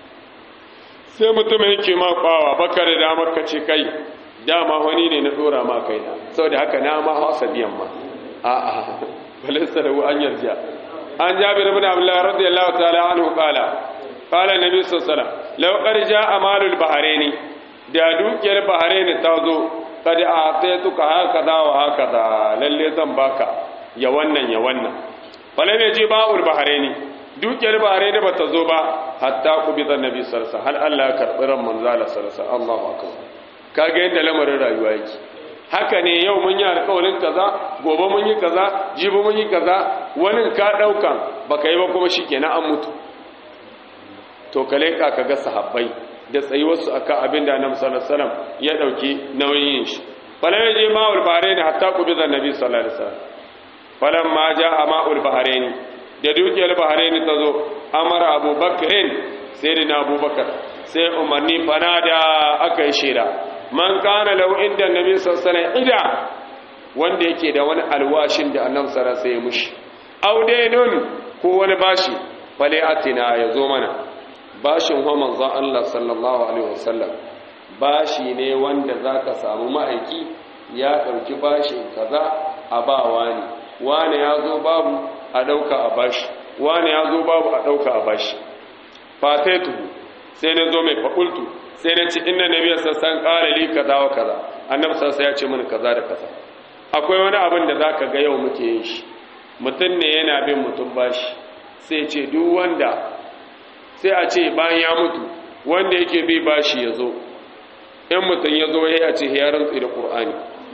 sai mutum yake ma kwawa baka da damar ka ce kai dama wani ne na ɗora ma kai na sau da haka na ma hausa biyan ma a a balista da an yarjiya an jabi rabin abdullahi radiyallahu ta'ala anhu qala qala nabi sallallahu alaihi wasallam law qad jaa amalul bahraini da dukiyar bahraini ta zo kada a sai tuka haka da wa haka da lalle zan baka ya wannan ya wannan fala ne ji ba'ul bahraini dukiyar bahraini bata zo ba hatta ku bi annabi sallallahu hal Allah ya karbi ran manzala sallallahu Allahu akbar kage yadda lamarin rayuwa yake haka ne yau mun yi alƙawarin kaza gobe mun yi kaza jibi mun yi kaza wani ka daukan baka yi ba kuma shikenan an mutu to kale ka kaga sahabbai da tsayuwarsu akan abin da annabi sallallahu alaihi wasallam ya dauki nauyin shi falan je ma'ul bahrain hatta qubida annabi sallallahu alaihi wasallam falan ma jaa ma'ul bahrain da dukiyar bahrain ta zo amara abubakarin sayyidina abubakar sai umarni fanada aka yi shira man kana lahu inda annabi sallallahu alaihi wasallam ida wanda yake da wani alwashin da annabi sallallahu alaihi wasallam ya mushi audainun ko wani bashi fale atina ya zo mana bashin wa manzon Allah sallallahu alaihi wasallam bashi ne wanda zaka samu ma'aiki ya dauki bashin kaza a ba wani wani ya zo babu a dauka a bashi wani ya zo babu a dauka a bashi fataitu sai na zo mai fakultu sai na ci inna nabiyyu sassan qala li kaza wa kaza annabi sassan ya ce mini kaza da kaza akwai wani abin da zaka ga yau muke yin shi mutum ne yana bin mutum bashi sai ce duk wanda sai a ce bayan ya mutu wanda yake bi bashi ya zo in mutum ya zo ya ce ya rantsi da ƙur'ani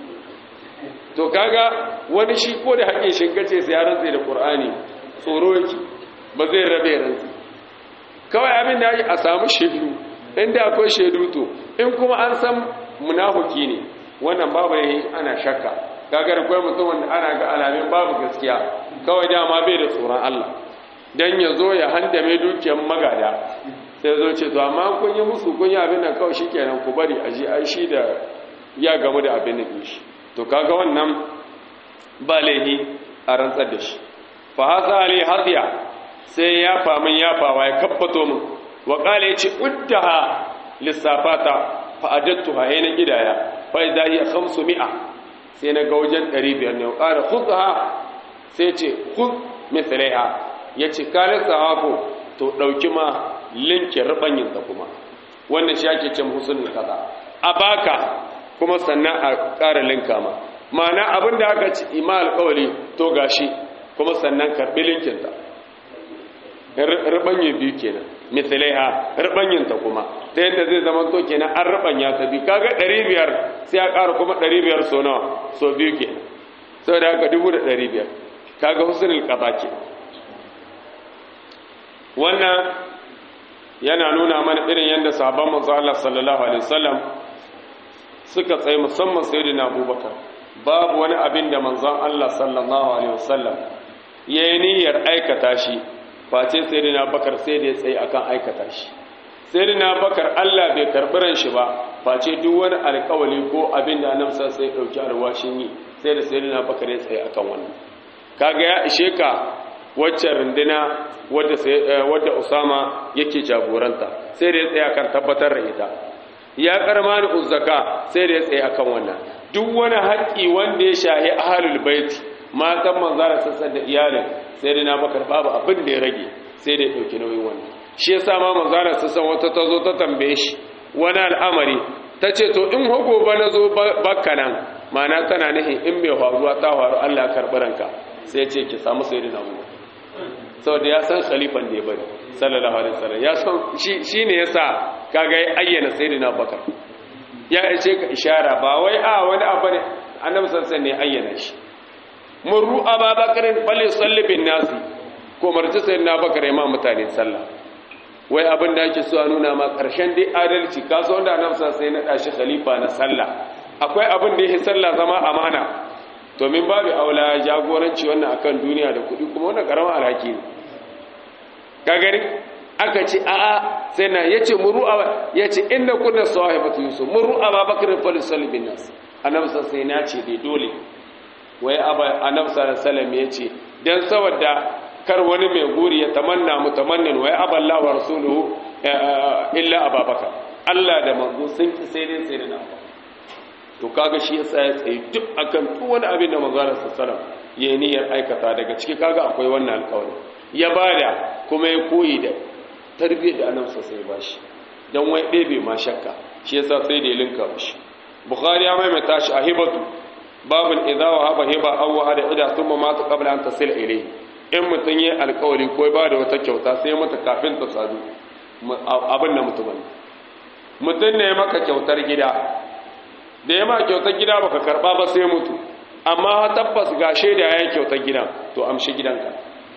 to kaga wani shi ko da haƙin shinkace sai ya rantsi da ƙur'ani tsoro yake ba zai rabe rantsi kawai abin da a samu shaidu inda akwai shaidu to in kuma an san munafuki ne wannan babu yayi ana shakka kagar kwai mutum wanda ana ga alamin babu gaskiya kawai dama bai da tsoron Allah dan ya zo ya handame dukiyar magada sai zo ce to amma kun yi musu kun yi abin nan kawai shikenan ku bari a ji ai shi da ya gamu da abin nan shi to kaga wannan ba laihi a rantsar da shi fa hasa ali hadiya sai ya famin ya fawa ya kabbato min wa qala yace uddaha lissafata fa adattuha hayna gidaya fa idha hiya 500 sai na ga wajen 500 ne wa qala khudha sai ce khudh mithlaiha yace kala sahako to dauki ma linke rubanyin ta kuma wannan shi ake cin husnul kaza a baka kuma sannan a ƙara linka ma ma'ana abin da aka ci ima alƙawari to gashi kuma sannan karɓi linkinta ribanye biyu kenan misalai ha ribanyin ta kuma ta yadda zai zama to kenan an ribanya ta biyu kaga 500 sai a ƙara kuma 500 so nawa so biyu kenan sau da haka 1500 kaga husnul qada ke wannan yana nuna mana irin yadda sahabban manzo Allah sallallahu alaihi wasallam suka tsaye musamman sayyidina Abubakar babu wani abin da manzon Allah sallallahu alaihi wasallam yayi niyyar aikata shi face sayyidina Bakar sai da ya tsaye akan aikata shi sayyidina Bakar Allah bai karbi ran shi ba face duk wani alƙawali ko abin da Annabi sai ya dauki arwashin yi sai da sayyidina Bakar ya tsaye akan wannan kaga ya ishe ka wacce runduna wadda wadda Usama yake jagoranta sai da ya tsaya kan tabbatar da ita ya karmani uzzaka sai da ya tsaye akan wannan duk wani haƙƙi wanda ya shahi ahlul bait matan manzara sassan da iyalin sai da na bakar babu abin da ya rage sai da ya dauki nauyin wannan shi yasa ma manzara sassan wata ta zo ta tambaye shi wani al'amari ta ce to in hago ba na zo bakka nan ma'ana tana nihin in mai faruwa ta faru Allah ya karɓi ranka sai ya ce ki samu sai da na saboda ya san khalifan da ya bari sallallahu alaihi wasallam ya san shi ne yasa kaga ya ayyana sayyidina bakar ya ce ka ishara ba wai a wani abu ne annabi sallallahu ne ayyana shi murru ababakarin falle salli bin nasi ko marci sayyidina bakar ya ma mutane sallah wai abin da ake so a nuna ma karshen dai adalci kaso wanda annabi sallallahu alaihi wasallam shi khalifa na sallah akwai abin da yake sallah zama amana to min babu aula jagoranci wannan akan duniya da kuɗi kuma wannan karamin alhaki ne ka gani aka ce a'a sai na yace muru a yace inna kunna sahibatu yusuf muru ababakar fal salibin nas annabi sai na ce dai dole wai aba annabi sallallahu alaihi wasallam yace dan saboda kar wani mai guri ya tamanna mutamannin wai aballahu wa rasuluhu illa ababakar Allah da manzo sun ki sai dai sai na to kaga shi yasa ya tsaye duk akan duk wani abin da manzo sallallahu alaihi wasallam yayi niyyar aikata daga ciki kaga akwai wannan alƙawari ya bada kuma ya koyi da tarbiyyar da annabi sai ba shi dan wai ɗebe ma shakka shi yasa sai da ya linka shi bukhari ya maimaita shi a hibatu babul idza wa haba hiba aw wa hada ida thumma mata qabla an tasil ilayhi in mutun yi alƙawari ko ba da wata kyauta sai mata kafin ta sadu abin da mutumin mutun ne maka kyautar gida da ya ma kyautar gida baka karba ba sai mutu amma tabbas ga shaida yayin kyautar gidan to amshi gidanka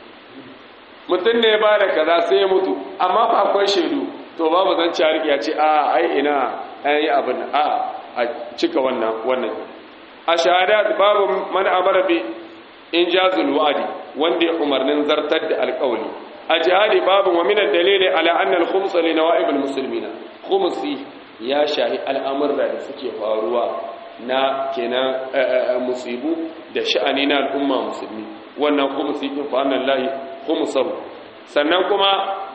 mutum ne ba da kaza sai ya mutu amma fa akwai shaidu to babu zan ci harki ya ce a ai ina an yi abin a a cika wannan wannan a shahada babu man amara bi in jazul wa'di wanda ya umarnin zartar da alƙawli a jihadi babu wa min dalili ala anna al-khums li nawa'ib al-muslimin khumsi ya shahi al'amurra da suke faruwa na kenan musibu da sha'ani na al'umma musulmi wannan khumsi din fa annan lahi khumsahu sannan kuma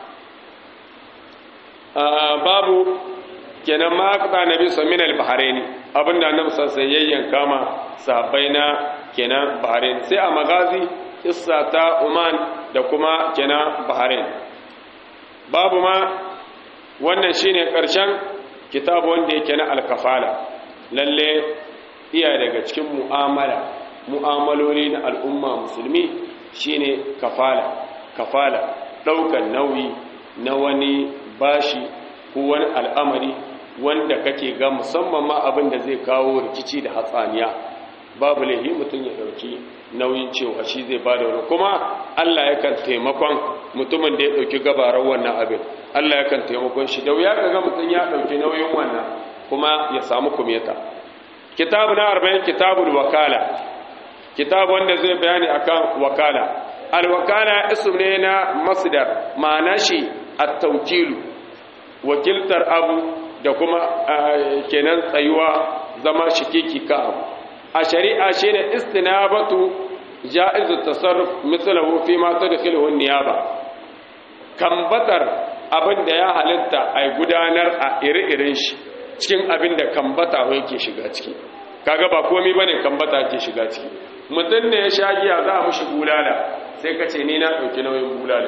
babu kenan ma aka nabi sallallahu alaihi bahrain abinda annabi sallallahu alaihi yayyan kama sahabbai na kenan bahrain sai a magazi kissa ta Oman da kuma kenan bahrain babu ma wannan shine karshen kitabu wanda yake na alkafala lalle iya daga cikin mu'amala mu'amaloli na al'umma musulmi shine kafala kafala ɗaukan nauyi na wani bashi ko wani al'amari wanda kake ga musamman ma abin da zai kawo rikici da hatsaniya babu laihi mutum ya ɗauki nauyin cewa shi zai ba da wani kuma Allah yakan taimakon mutumin da ya ɗauki gabarar wannan abin Allah yakan taimakon shi da wuya ka ga mutum ya ɗauki nauyin wannan kuma ya samu kumeta kitabu na arba'in kitabul wakala kitab wanda zai bayani akan wakala alwakala ism ne na masdar ma'ana shi at-tawkilu wakiltar abu da kuma kenan tsayuwa zama shikiki ka abu a shari'a shine istinabatu ja'iz at-tasarruf mithluhu fi ma tadkhiluhu an-niyaba kambatar abin da ya halitta a gudanar a ire-iren shi cikin abin da kambata yake shiga ciki kaga ba komai bane kambata ke shiga ciki mutum ne ya sha giya za a mushi bulala sai ka ce ni na ɗauki nauyin bulala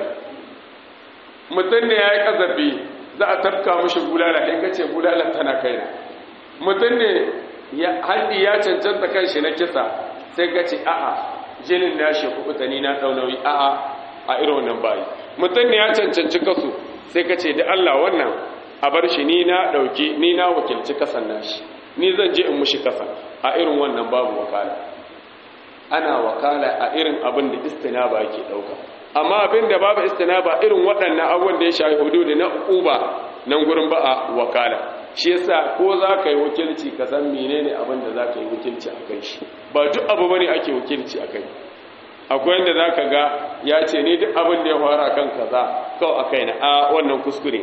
mutum ne ya yi ƙazafi za a tafka mushi bulala sai ka ce bulala tana kaina mutum ne haddi ya cancanta kan shi na kisa sai ka ce a'a jinin na shi kuɓuta ni na ɗau nauyi a'a a irin wannan bayi mutum ne ya cancanci kasu sai ka ce da Allah wannan a bar shi ni na ɗauki ni na wakilci kasan nashi ni zan je in mushi kasa a irin wannan babu wakala ana wakala a irin abin da istinaba yake dauka amma abin da babu istinaba irin waɗannan abubuwan da ya shafi hududi na uba nan gurin ba a wakala shi yasa ko za ka yi wakilci ka san menene abin da za ka yi wakilci a kai shi ba duk abu bane ake wakilci a kai akwai yadda za ka ga ya ce ni duk abin da ya fara kan kaza kawai a kai na a wannan kuskure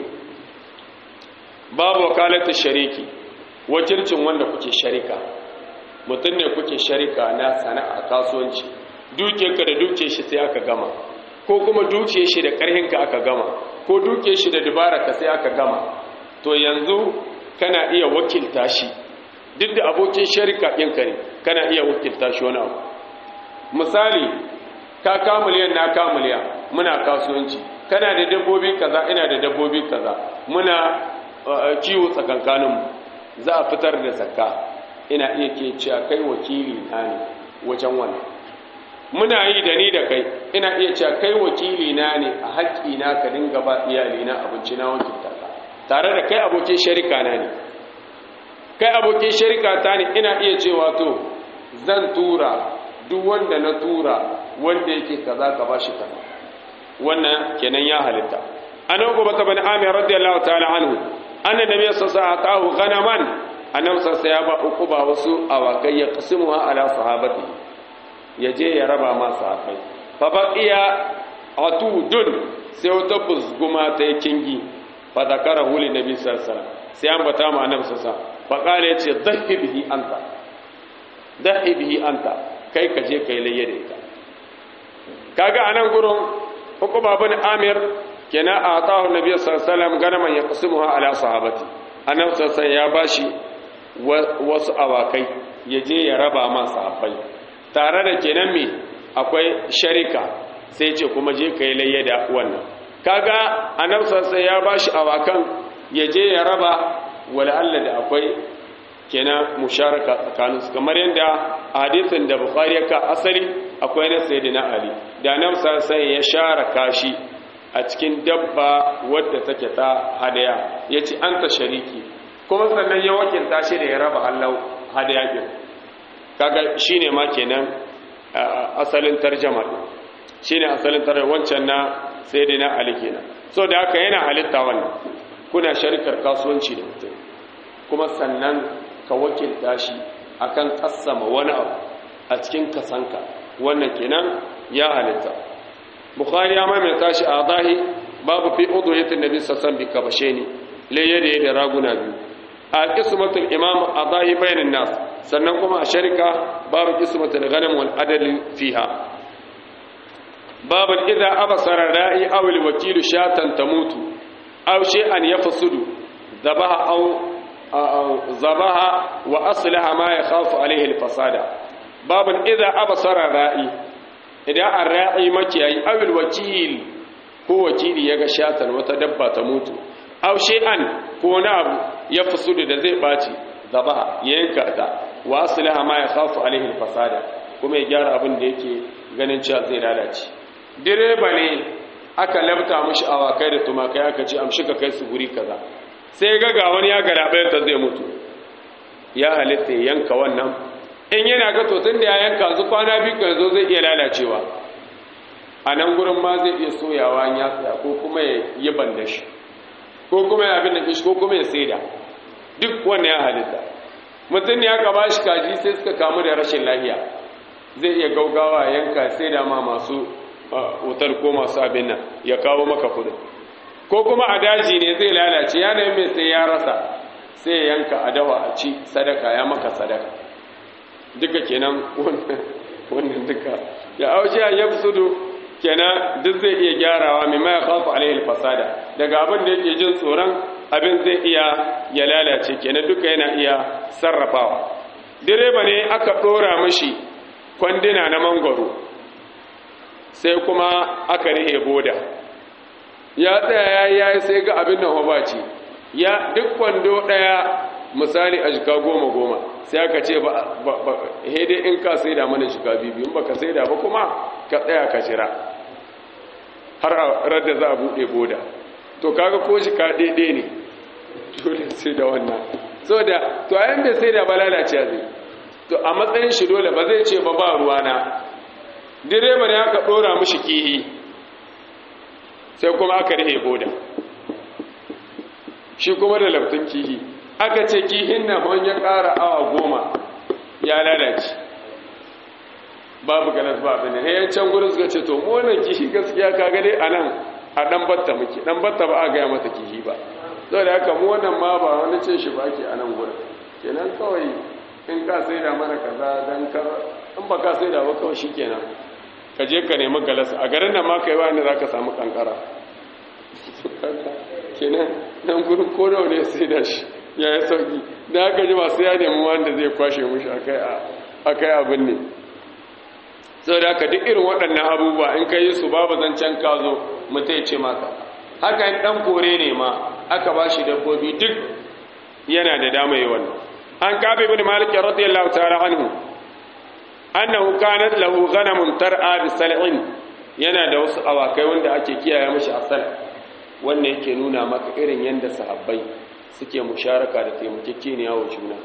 babu wakalata shariki wakilcin wanda kuke sharika mutum ne kuke sharika na sana'a kasuwanci dukiyarka da dukiyar shi sai aka gama ko kuma dukiyar shi da ƙarhinka aka gama ko dukiyar shi da dubararka sai aka gama to yanzu kana iya wakilta shi duk da abokin sharika ɗinka ne kana iya wakilta shi wani abu misali ka kamuliyan na kamuliya muna kasuwanci kana da dabbobi kaza ina da dabbobi kaza muna kiwo tsakankaninmu za a fitar da zakka ina iya ke cewa kai wakili na ne wajen wannan muna yi da ni da kai ina iya cewa kai wakili na ne a haƙƙi na ka dinga ba iyali na abinci na wakilta ka tare da kai abokin sharika na ne kai abokin sharika ta ne ina iya cewa to zan tura duk wanda na tura wanda yake kaza ka bashi kaza wannan kenan ya halitta anan gobe ta bani amir radiyallahu ta'ala anhu anna nabiyyu sallallahu alaihi wasallam atahu ghanaman annabi sallallahu ya ba uku ba wasu awakai ya qasimuha ala sahabati yaje ya raba ma sahabbai fa baqiya atudun sai wata buzguma ta kingi fa zakarahu li nabi sallallahu alaihi wasallam sai an bata ma annabi sallallahu alaihi wasallam fa qala yace dhahi bihi anta dhahi bihi anta kai ka je kai layye da ita kaga anan gurin hukuma bin amir kenan a atahu nabi sallallahu alaihi wasallam ganaman ya qasimuha ala sahabati annabi sallallahu ya bashi wasu awakai ya je ya raba ma sahabbai tare da kenan me akwai sharika sai ce kuma je kai layye da wannan kaga annabi sallallahu ya bashi awakan ya je ya raba wala Allah da akwai kenan musharaka tsakaninsu kamar yadda hadisin da bukhari ya ka asali akwai na sayyidina ali da nan sai ya share kashi a cikin dabba wadda take ta hadaya yace anta shariki kuma sannan ya wakilta shi da ya raba hallau hadaya din kaga shine ma kenan asalin tarjuma din shine asalin tarjuma wancan na sayyidina ali kenan so da haka yana halitta wannan kuna sharikar kasuwanci da mutum kuma sannan ka wakilta shi akan kassama wani abu a cikin kasanka wannan kenan ya halitta bukhari ya maimaita shi a zahi babu fi uduhiyatin nabi sassan bi kabashe ne laye da da raguna biyu a qismatul imam a zahi bayanin nas sannan kuma a sharika babu qismatul ghanam wal adl fiha babu idza abasara ra'i aw al wakil shatan tamutu aw shay'an yafsudu dhabaha aw zabaha wa aslaha ma ya khafu alaihi alfasada babun idza absara ra'i idan ar-ra'i makiyayi awil wakil ko wakili yaga shatan wata dabba ta mutu aw shay'an ko na abu ya fusudu da zai baci zabaha yanka ta wa aslaha ma ya khafu alaihi alfasada kuma ya gyara abin da yake ganin cewa zai lalace direba ne aka labta mishi awakai da tumakai aka ce amshi ka kai su guri kaza sai ga ga wani ya garabayarta zai mutu ya halitta ya yanka wannan in yana ga to tun da ya yanka zu kwana biyu kan zo zai iya lalacewa a nan gurin ma zai iya soyawa ya tsaya ko kuma ya yi banda shi ko kuma ya abin da shi ko kuma ya saida duk wannan ya halitta mutum ne ya ka bashi kaji sai suka kamu da rashin lafiya zai iya gaugawa yanka sai da ma masu wutar ko masu abin nan ya kawo maka kudin ko kuma a daji ne zai lalace yanayin mai sai ya rasa sai yanka a dawa a ci sadaka ya maka sadaka duka kenan wannan duka ya aushi a ya kenan duk zai iya gyarawa mai maya kafa alaihi fasada daga abin da yake jin tsoron abin zai iya ya lalace kenan duka yana iya sarrafawa direba ne aka ɗora mashi kwandina na mangwaro sai kuma aka rihe boda ya tsaya ya yi sai ga abin nan ba ce ya duk kwando ɗaya misali a jika goma goma sai aka ce ba hede in ka sai da mana jika biyu ba ka sai da ba kuma ka tsaya ka jira har a radda za a buɗe boda to kaga ko jika daidai ne dole sai da wannan so da to ayan bai sai da ba lalace zai to a matsayin shi dole ba zai ce ba ba ruwana direba ne aka ɗora mishi kihi sai kuma aka rihe boda shi kuma da laftin kihi aka ce kihin na wani ya ƙara awa goma ya lalace babu galas ba abin ne yan can gudun suka ce to mu wannan kihi gaskiya ka gade a nan a ɗan batta muke ɗan batta ba a gaya mata kihi ba sau da haka mu wannan ma ba wani ce shi ba ke a nan gudun kenan kawai in ka sai da mana kaza don kar in ba ka sai da ba kawai shi kenan ka je ka nemi galas a garin da ma ka yi wani za ka samu kankara kenan nan gudun ko da wani sai da shi ya yi sauki da haka ji masu ya nemi wanda zai kwashe mushi a kai abin ne sau da haka duk irin waɗannan abubuwa in ka yi su babu zancen ka zo mutai ce maka haka yin ɗan kore ne ma aka ba shi dabbobi duk yana da dama yi wannan an kabe bin malikin radiyallahu ta'ala anhu annahu kanat lahu ghanamun tar'a bi sal'in yana da wasu awakai wanda ake kiyaye mishi a sal wannan yake nuna maka irin yanda sahabbai suke musharaka da taimakekeniya wa juna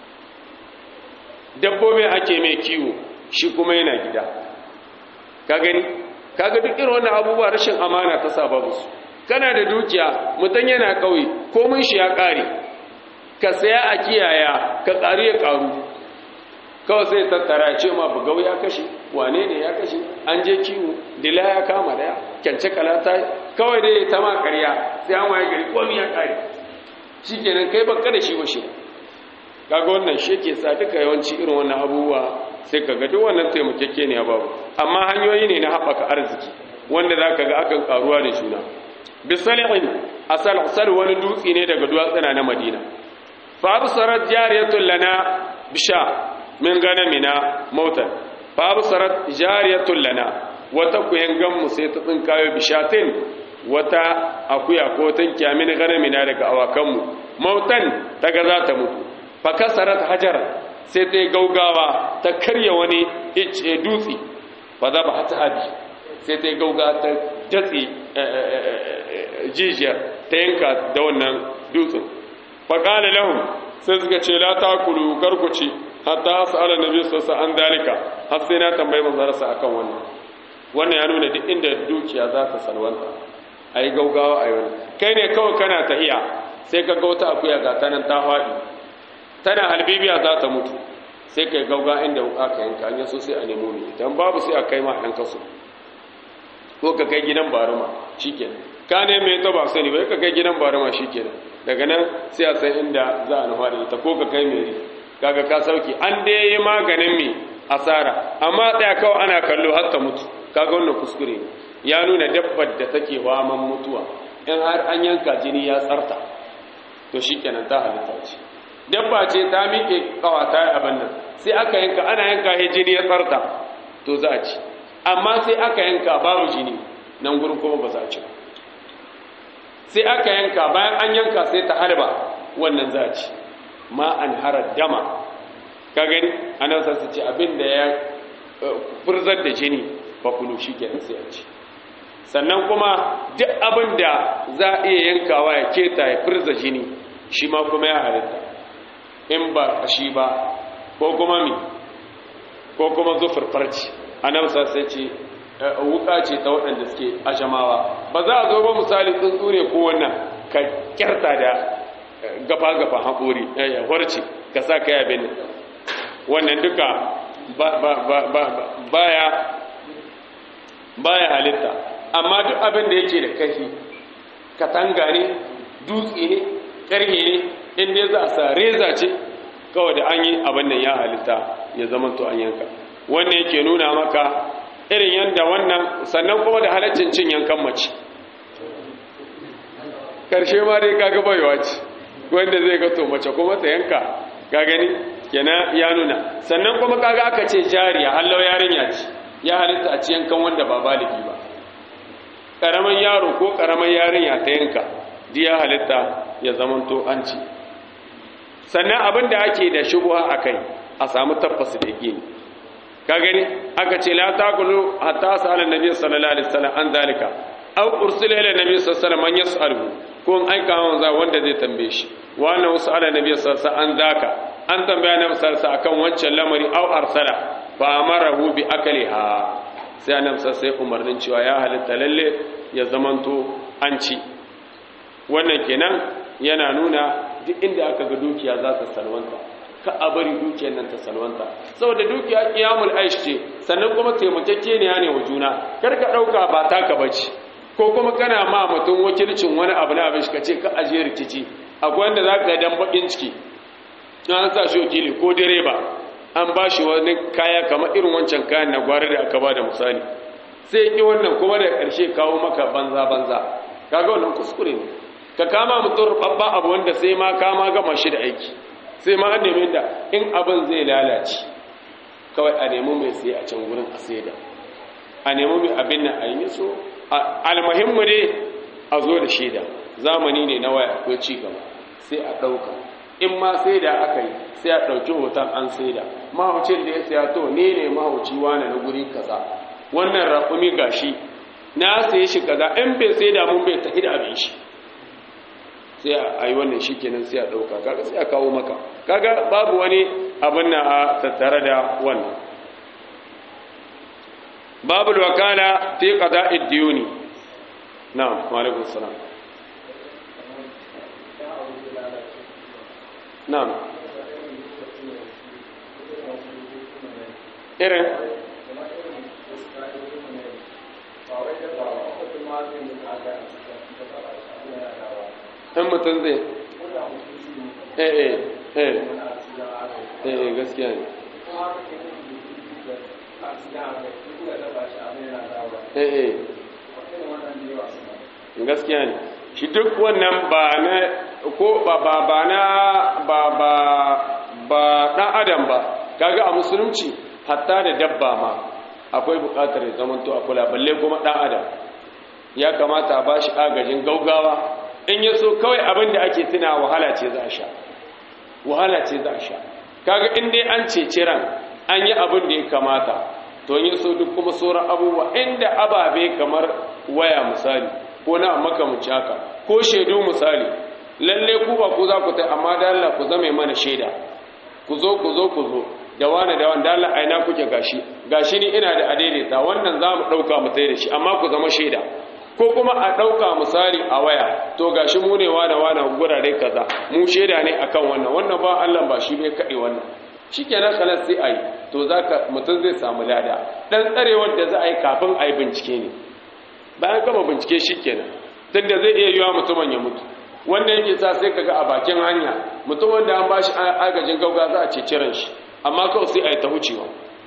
dabbobin ake mai kiwo shi kuma yana gida ka gani kaga duk irin wannan abubuwa rashin amana ta sa babu su kana da dukiya mutum yana kauye komin shi ya kare ka saya a kiyaya ka ƙaru ya ƙaru kawai sai tattara ce ma bugau ya kashe wane ne ya kashe an je kiwo dila ya kama daya kyance kalata kawai dai ta ma ƙarya sai an waye gari komi ya ƙare shi kenan kai baka da shi ba shi kaga wannan shi ke sa duka yawanci irin wannan abubuwa sai ka ga duk wannan taimakeke ne babu amma hanyoyi ne na haɓaka arziki wanda za ka ga akan karuwa da juna bisalihin asal asal wani dutse ne daga duwatsuna na madina fa absarat jariyatun lana bisha min ganamina mautan fa absarat jariyatun lana wata kuyangan mu sai ta tsinkayo bishatin wata akuya ko tankiya min ganamina daga awakanmu mautan daga za ta mutu fa kasarat hajar sai ta gaugawa ta karya wani dutse fa za ba ta abi sai ta gauga ta datse jijiyar ta yanka da wannan dutsen fa qala lahum sai suka ce la takulu garkuci hatta as'ala nabi sallallahu alaihi an dalika har sai na tambayi manzarsa akan wannan wannan ya nuna duk inda dukiya za ta salwanta ayi gaugawa ayi wani kai ne kawai kana tahiya sai ka ga wata akuya ga ta nan ta faɗi tana halbibiya za ta mutu sai kai gauga inda aka yanka an yaso sai a nemo ne idan babu sai a kai ma ɗan kaso ko ka kai gidan baruma shikenan ka ne mai ta ba sani bai ka kai gidan baruma shikenan daga nan sai a san inda za a nufa da ita ko ka kai mai kaga ka sauki an dai yi maganin mai asara amma tsaya kawai ana kallo har ta mutu kaga wannan kuskure ne ya nuna dabbar da take waman mutuwa in har an yanka jini ya tsarta to shikenan ta halitta ce dabba ce ta miƙe kawata abin nan sai aka yanka ana yanka he jini ya tsarta to za a ci amma sai aka yanka babu jini nan gurin kuma ba za a ci ba sai aka yanka bayan an yanka sai ta harba wannan za a ci ma an harar dama ka gani anan sa su ci abin da ya furzar da jini ba kulu shi kenan sai a ci sannan kuma duk abin da za a iya yankawa ya keta ya furza jini shi ma kuma ya halitta in ba shi ba ko kuma mi ko kuma zufar farci a nan sai ce wuka ce ta waɗanda suke ajamawa ba za a zo ba misali tsuntsu ne ko wannan ka kyarta da gafa-gafa haƙori warce ka sa ka yabe ne wannan duka baya baya halitta amma duk abin da yake da kashi katanga ne dutse ne karhe ne inda za a sa reza ce kawai da an yi abin da ya halitta ya zama to an yanka wannan yake nuna maka irin yadda wannan sannan kuma da halaccin cin yankan mace karshe ma dai kaga baiwa ce wanda zai ga to mace kuma ta yanka ka gani kenan ya nuna sannan kuma kaga aka ce jariya hallau yarinya ce ya halitta a ci yankan wanda ba baligi ba karaman yaro ko karaman yarinya ta yanka di ya halitta ya zamanto an ci sannan abin da ake da shubuha akai a samu tabbas da yake ka gani aka ce la taqulu hatta sa'ala nabi sallallahu alaihi wasallam an zalika aw ursila ila nabi sallallahu alaihi wasallam man yas'aluhu ko an aika manzo wanda zai tambaye shi wa anna sa'ala nabi sallallahu alaihi wasallam an zaka an tambaya nabi sallallahu alaihi wasallam akan wancan lamari aw arsala fa amarahu bi akliha sai annabi sai umarnin cewa ya halitta lalle ya zamanto an ci wannan kenan yana nuna duk inda aka ga dukiya za ta salwanta ka a bari dukiyar nan ta salwanta saboda dukiya kiyamul aish ce sannan kuma taimakekeniya ne wa juna kar ka dauka ba taka bace ko kuma kana ma mutum wakilcin wani abu na abin shi ka ce ka aje rikici akwai wanda za ka dan bakin ciki an sa shi wakili ko direba an ba shi wani kaya kamar irin wancan kayan na gwari da aka ba da misali sai ki wannan kuma da ƙarshe kawo maka banza banza kaga wannan kuskure ne ka kama mutum rubabba abu wanda sai ma kama gama shi da aiki sai ma an nemi da in abin zai lalace kawai a nemi mai sai a can gurin a saida a nemi mai abin nan a yi so almuhimmu dai a zo da shaida zamani ne na waya akwai ci gaba sai a ɗauka in ma sai da aka yi sai a ɗauki hoton an sai da mahaucin da ya saya to ne ne mahauci wane na guri kaza wannan raƙumi gashi na saye shi kaza in bai sai da mun bai tafi da abin shi sai a yi wannan shi kenan sai a ɗauka kaga sai a kawo maka kaga babu wani abin na a tattare da wannan babu wakala fi qada'id diyuni na'am wa alaikum salam na'am irin in mutum zai eh eh eh eh gaskiya ne eh eh gaskiya ne shi duk wannan ba na ko ba ba ba na ba ba ba dan adam ba kaga a musulunci hatta da dabba ma akwai bukatar ya zamanto a kula balle kuma dan adam ya kamata a bashi agajin gaugawa in ya so kawai abin da ake tuna wahala ce za a sha wahala ce za a sha kaga in dai an ceci ran an yi abin da ya kamata to ya so duk kuma sauran abubuwa inda ababe kamar waya misali ko na makamanci haka ko shaidu misali lalle ku ba ku za ku ta amma da Allah ku zame mana shaida ku zo ku zo ku zo da wani da wani da Allah aina kuke gashi gashi ni ina da adaidaita wannan za mu ɗauka mu tai da shi amma ku zama shaida ko kuma a ɗauka misali a waya to gashi mu ne wane wane gurare kaza mu shaida ne akan wannan wannan ba Allah ba shi bai kaɗe wannan shi kenan kalas sai a yi to za ka mutum zai samu lada ɗan tsarewar da za a yi kafin a yi bincike ne bayan gama bincike shi kenan tun da zai iya yiwa mutumin ya mutu wanda yake sa sai kaga a bakin hanya mutum wanda an bashi agajin gauga za a ce ciran shi amma kawai sai a yi ta wucewa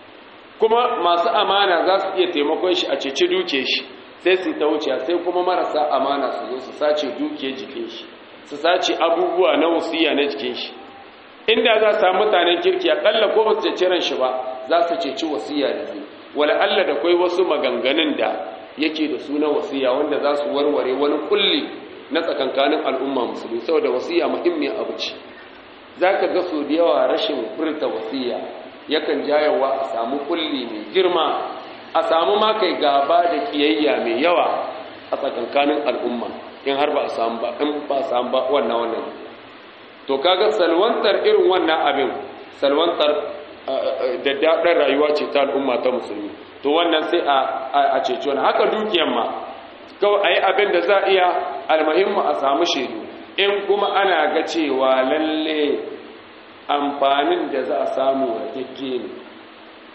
kuma masu amana za su iya taimakon shi a ceci duke shi sai su ta wuce sai kuma marasa amana su zo su sace duke jikin shi su sace abubuwa na wasiya na jikin shi inda za su samu mutanen kirki akalla ko ba su ceci ran shi ba za su ceci wasiya da zai wala Allah da kai wasu maganganun da yake da suna wasiya wanda za su warware wani kulli na tsakankanin al'umma musulmi saboda wasiya muhimmiyar abu ce zaka ga so da yawa rashin furta wasiya yakan jayawa a samu kulli mai girma a samu ma kai gaba da kiyayya mai yawa a tsakankanin al'umma in har ba a samu ba in ba a samu ba wannan wannan to kaga salwantar irin wannan abin salwantar da daɗin rayuwa ce ta al'umma ta musulmi to wannan sai a ceci wani haka dukiyan ma kawai a yi abin da za a iya almahimmu a samu shaidu in kuma ana ga cewa lalle amfanin da za a samu ragegge ne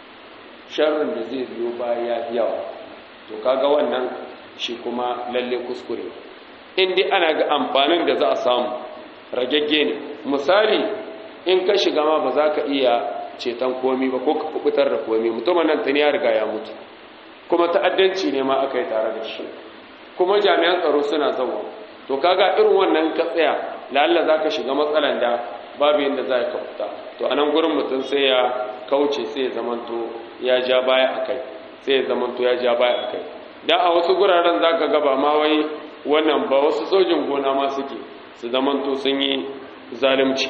sharrin da zai biyo baya yawa to kaga wannan shi kuma lalle kuskure in dai ana ga amfanin da za a samu ragagge ne misali in ka shiga ma ba za ka iya ceton komi ba ko ka kubutar da komi mutumin nan tuni ya riga ya mutu kuma ta'addanci ne ma aka yi tare da shi kuma jami'an tsaro suna zama to kaga irin wannan ka tsaya lalla za ka shiga matsalan da babu yadda za ka fita to a nan gurin mutum sai ya kauce sai ya zamanto ya ja baya a kai sai ya zamanto ya ja baya a kai da a wasu guraren za ka gaba ma wai wannan ba wasu sojin gona ma suke su zamanto sun yi zalunci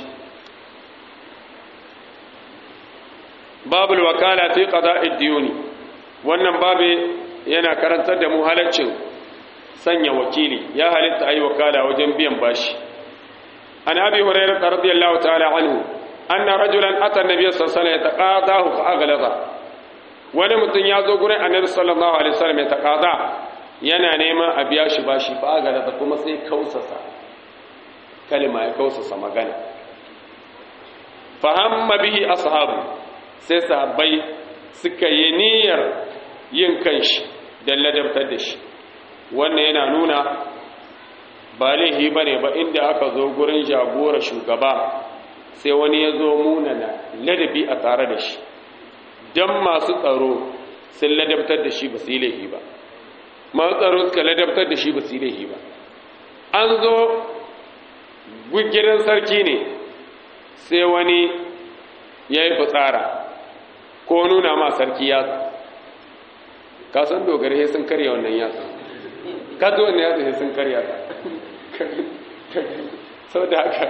babul wakala fi qada'id diyuni wannan babe yana karantar da mu halaccin sanya wakili ya halitta ayi wakala wajen biyan bashi an abi hurairah radiyallahu ta'ala anhu anna rajulan ata an-nabiy sallallahu alaihi wasallam yataqadahu fa aghlaza wani mutum ya zo gurin annabi sallallahu alaihi wasallam ya taqada yana neman a biya shi bashi fa aghlaza kuma sai kausasa kalma ya kausasa magana fahamma bihi ashabu sai sahabbai suka yi niyyar yin kanshi don ladabtar da shi wannan yana nuna ba laihi ba ne ba inda aka zo gurin jagora shugaba sai wani ya zo munana ladabi a tare da shi don masu tsaro sun ladabtar da shi ba su yi laihi ba masu tsaro suka ladabtar da shi ba su yi laihi ba an zo gidan sarki ne sai wani ya yi fitsara ko nuna ma sarki yatsa ka san dogare sai sun karya wannan yatsa ka zo wannan yatsa sai sun karya ta sau da haka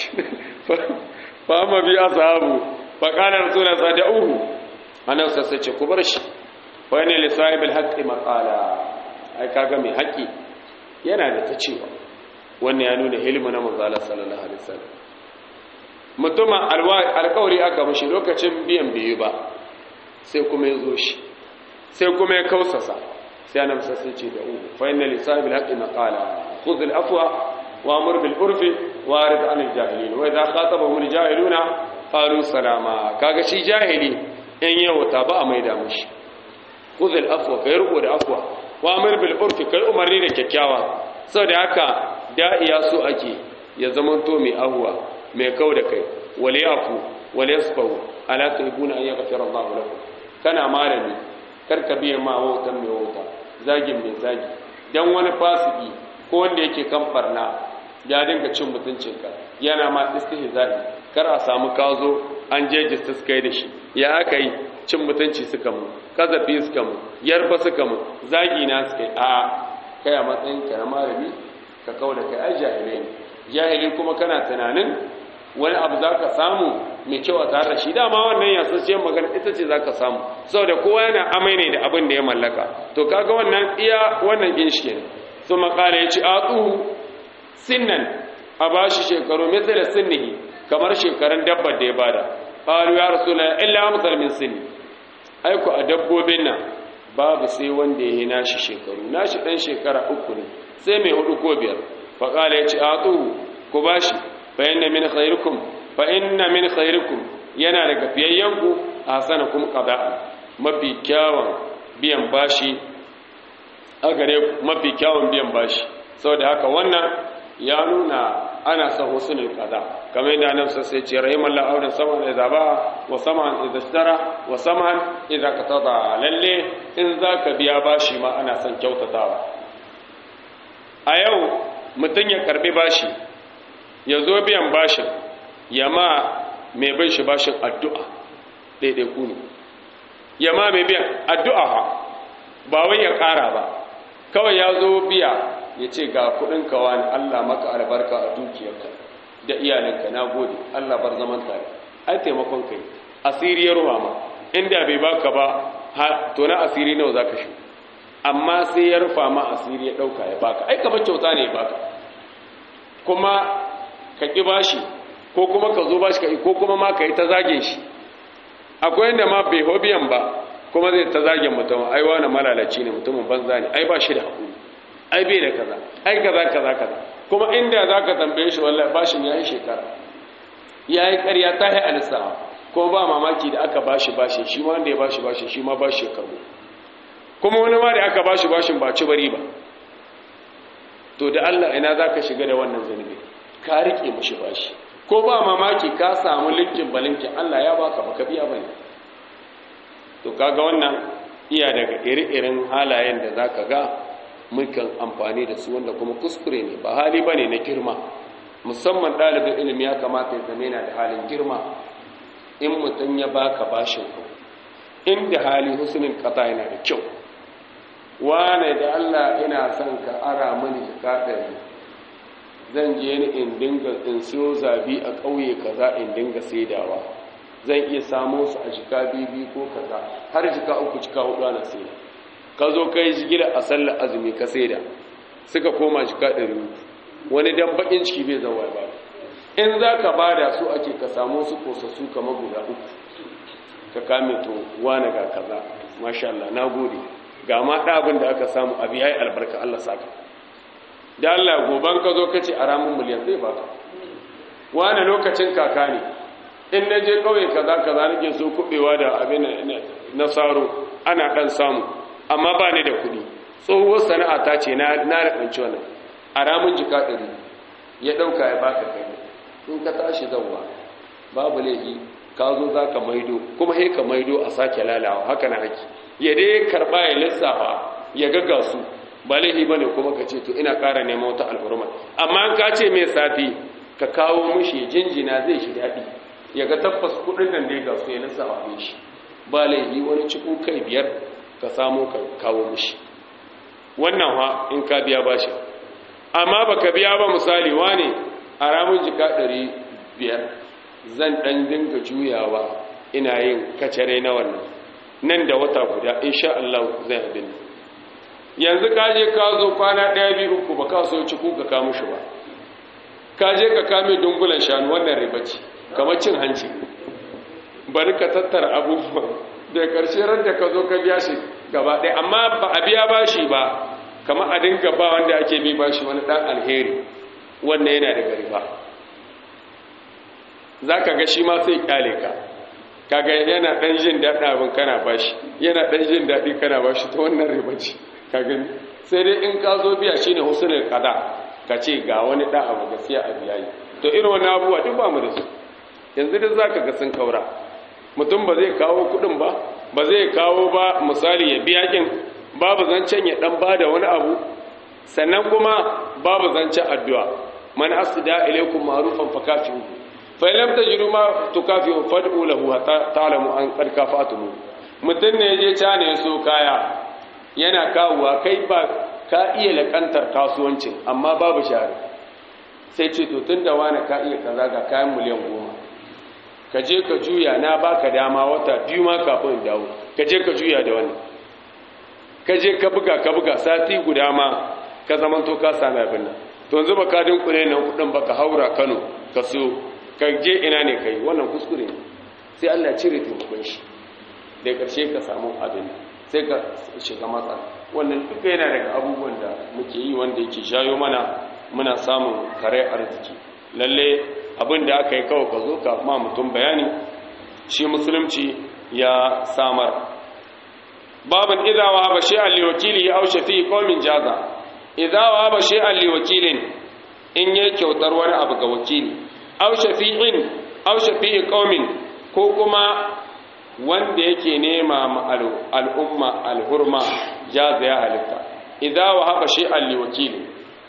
fa ma biya sahabu fa kana rasulullah sa da uhu anan sai ce ku bar shi fa ne li sahibil haqqi maqala ai kaga mai haƙi yana da ta cewa wannan ya nuna hilmu na manzo Allah sallallahu alaihi wasallam mutumin alƙawari aka mashi lokacin biyan biyu ba sai kuma ya zo shi sai kuma ya kausasa sai ana masa sai ce da uku fa inna li sahibil haqqi maqala khudh al afwa wa amur bil urfi wa arid an al jahilin wa idha khatabahum al jahiluna qalu salama kaga shi jahili in yau ta ba a maida mushi khudh al afwa kai ruko da afwa wa amur bil urfi kai umarni da kyakkyawa saboda haka da'iya so ake ya zamanto mai ahwa mai kau da kai wal yafu wal yasfahu ala tuhibuna an yaghfira Allahu lakum kana malami karka biye ma wautan mai wauta zagin mai zagi dan wani fasiki ko wanda yake kan barna ya dinga cin mutuncinka yana ma istihza'i kar a samu kazo an je justice kai da shi ya aka yi cin mutunci suka mu kazafi suka mu yarfa suka mu zagi na suka yi a kai a matsayin ka na malami ka kauda kai ai jahilai jahili kuma kana tunanin wani abu za ka samu mai kyau a tare da shi dama wannan yasassiyar magana ita ce za ka samu saboda kowa yana amai ne da abin da ya mallaka to kaga wannan iya wannan ginshi ne su makala ya ci a tsuhu sinnan a ba shi shekaru mai da sinnihi kamar shekarun dabbar da ya bada ƙalu ya rasu na illa amsar min sinni aiko a dabbobin nan babu sai wanda ya yi nashi shekaru nashi ɗan shekara uku ne sai mai hudu ko biyar faƙala ya ci a tsuhu ku ba shi فإن من خيركم فإن من خيركم yana daga fiyayyanku a sanakun ƙada mafi kyawun biyan bashi a gare mafi kyawun biyan bashi saboda haka wannan ya nuna ana son husnul qada kamar yadda annabi sai ce rahimallahu audan saman idza ba wa saman idza ishtara wa saman idza qatada lalle in zaka biya bashi ma ana son kyautatawa a yau mutun ya karbi bashi ya zo biyan bashin ya ma mai bin shi bashin addu'a daidai ku ne ya ma mai biyan addu'a ha ba wai ya ƙara ba kawai ya zo biya ya ce ga kudin kawa ne Allah maka albarka a dukiyarka da iyalinka na gode Allah bar zaman tare ai taimakon kai asiri ya ruwa ma inda bai baka ba to na asiri nawa za ka shi amma sai ya rufa ma asiri ya ɗauka ya baka ai kamar kyauta ne ya baka kuma ka ƙi bashi ko kuma ka zo bashi ka ko kuma ma ka yi ta zage shi akwai yadda ma bai hobiyan ba kuma zai ta zage mutum ai wani malalaci ne mutumin banza ne ai ba shi da haƙuri ai bai da kaza ai kaza kaza kaza kuma inda za ka tambaye shi wallahi bashin ya yi shekara ya yi ƙarya ta yi alisawa ko ba mamaki da aka bashi bashi shi ma wanda ya bashi bashi shi ma bashi ya karbo kuma wani ma da aka bashi bashin ba ci bari ba to da Allah ina za ka shiga da wannan zunubi ka rike mashi bashi ko ba mamaki ka samu linkin balinkin Allah ya baka baka biya bane to kaga wannan iya daga iri-irin halayen da zaka ga mukan amfani da su wanda kuma kuskure ne ba hali bane na girma musamman ɗalibin ilimi ya kamata ya zama yana da halin girma in mutum ya baka bashin ku inda hali husnin kata yana da kyau wane da Allah ina son ka ara mani jika ɗari zan je ni in dinga in siyo zabi a ƙauye kaza in dinga saidawa zan iya samo su a jika bibi ko kaza har jika uku jika hudu ana saida ka zo kai jigila a sallar azumi ka saida suka koma jika ɗari wani dan bakin ciki bai zama ba in za ka bada su ake ka samu su kosassu kamar guda uku ka kame to wane ga kaza masha Allah na gode ga ma ɗabin da aka samu abu ya yi albarka Allah saka da Allah goban ka zo ka ce a ramin miliyan zai baka wane lokacin kaka ne in na je ƙauye kaza kaza nake so kuɓewa da abin na saro ana ɗan samu amma ba ni da kuɗi tsohuwar sana'a ta ce na raɓanci wannan a ramin jika ɗari ya ɗauka ya baka kai in ka tashi zauwa babu laifi ka zo za ka maido kuma he ka maido a sake lalawa haka na haki ya dai karɓa ya lissafa ya gaga su ba laifi ba ne kuma ka ce to ina ƙara neman wata al'urma amma ka ce mai safi ka kawo mushi jinjina zai shi daɗi ya ga tabbas kuɗin nan da ya gasu ya lissafa ne shi ba laifi wani cikin kai biyar ka samo ka kawo mushi wannan ha in ka biya bashi amma baka biya ba misali wane a ramin jika ɗari biyar zan ɗan dinga juyawa ina yin kacare na wannan nan da wata guda insha Allah zai abin yanzu ka je ka zo kwana ɗaya biyu uku ba ka so ci ku ka kama shi ba ka je ka kame dungulan shanu wannan riba ce kamar cin hanci bari ka tattara abubuwan da ƙarshe ran da ka zo ka biya shi gaba ɗaya amma ba a biya bashi ba kama a dinga ba wanda ake bi bashi wani ɗan alheri wannan yana daga riba za ka ga shi ma sai kyale ka kaga yana ɗan jin daɗin abin kana bashi yana ɗan jin daɗi kana bashi ta wannan riba ce ka gani sai dai in ka zo biya shine husnul qada ka ce ga wani ɗan abu gaskiya a biya yi to irin wani abubuwa duk ba mu da su yanzu duk za ka ga sun kaura mutum ba zai kawo kuɗin ba ba zai kawo ba misali ya biya kin babu zancen ya dan bada wani abu sannan kuma babu zancen addu'a man asda ilaykum ma'rufan fakafihu fa lam tajidu ma tukafihu fad'u lahu hatta ta'lamu an qad kafatuhu mutun ne je cane so kaya yana kawuwa kai ba ka iya lakantar kasuwancin amma babu shari sai ce to tunda wani ka iya kaza ga kayan miliyan goma ka je ka juya na baka dama wata biyu ma kafin dawo ka je ka juya da wannan ka je ka buga ka buga sati guda ma ka zaman to ka sami abin nan to yanzu ba ka dinkule nan kudin ba ka haura Kano ka siyo ka je ina ne kai wannan kuskure ne sai Allah ya cire taimakon shi da karshe ka samu abin sai ka shiga matsala wannan duka yana daga abubuwan da muke yi wanda yake shayo mana muna samun kare arziki lalle abin da aka yi kawai ka zo ka ma mutum bayani shi musulunci ya samar babin idza wa haba shay'an li wakilihi aw shafi qaumin jaza idza wa haba shay'an li wakilin in yayi kyautar wani abu ga wakili aw shafi'in aw shafi'i qaumin ko kuma wanda yake nema ma al'umma alhurma jaza ya halitta idza wa haba shay'an li wakilin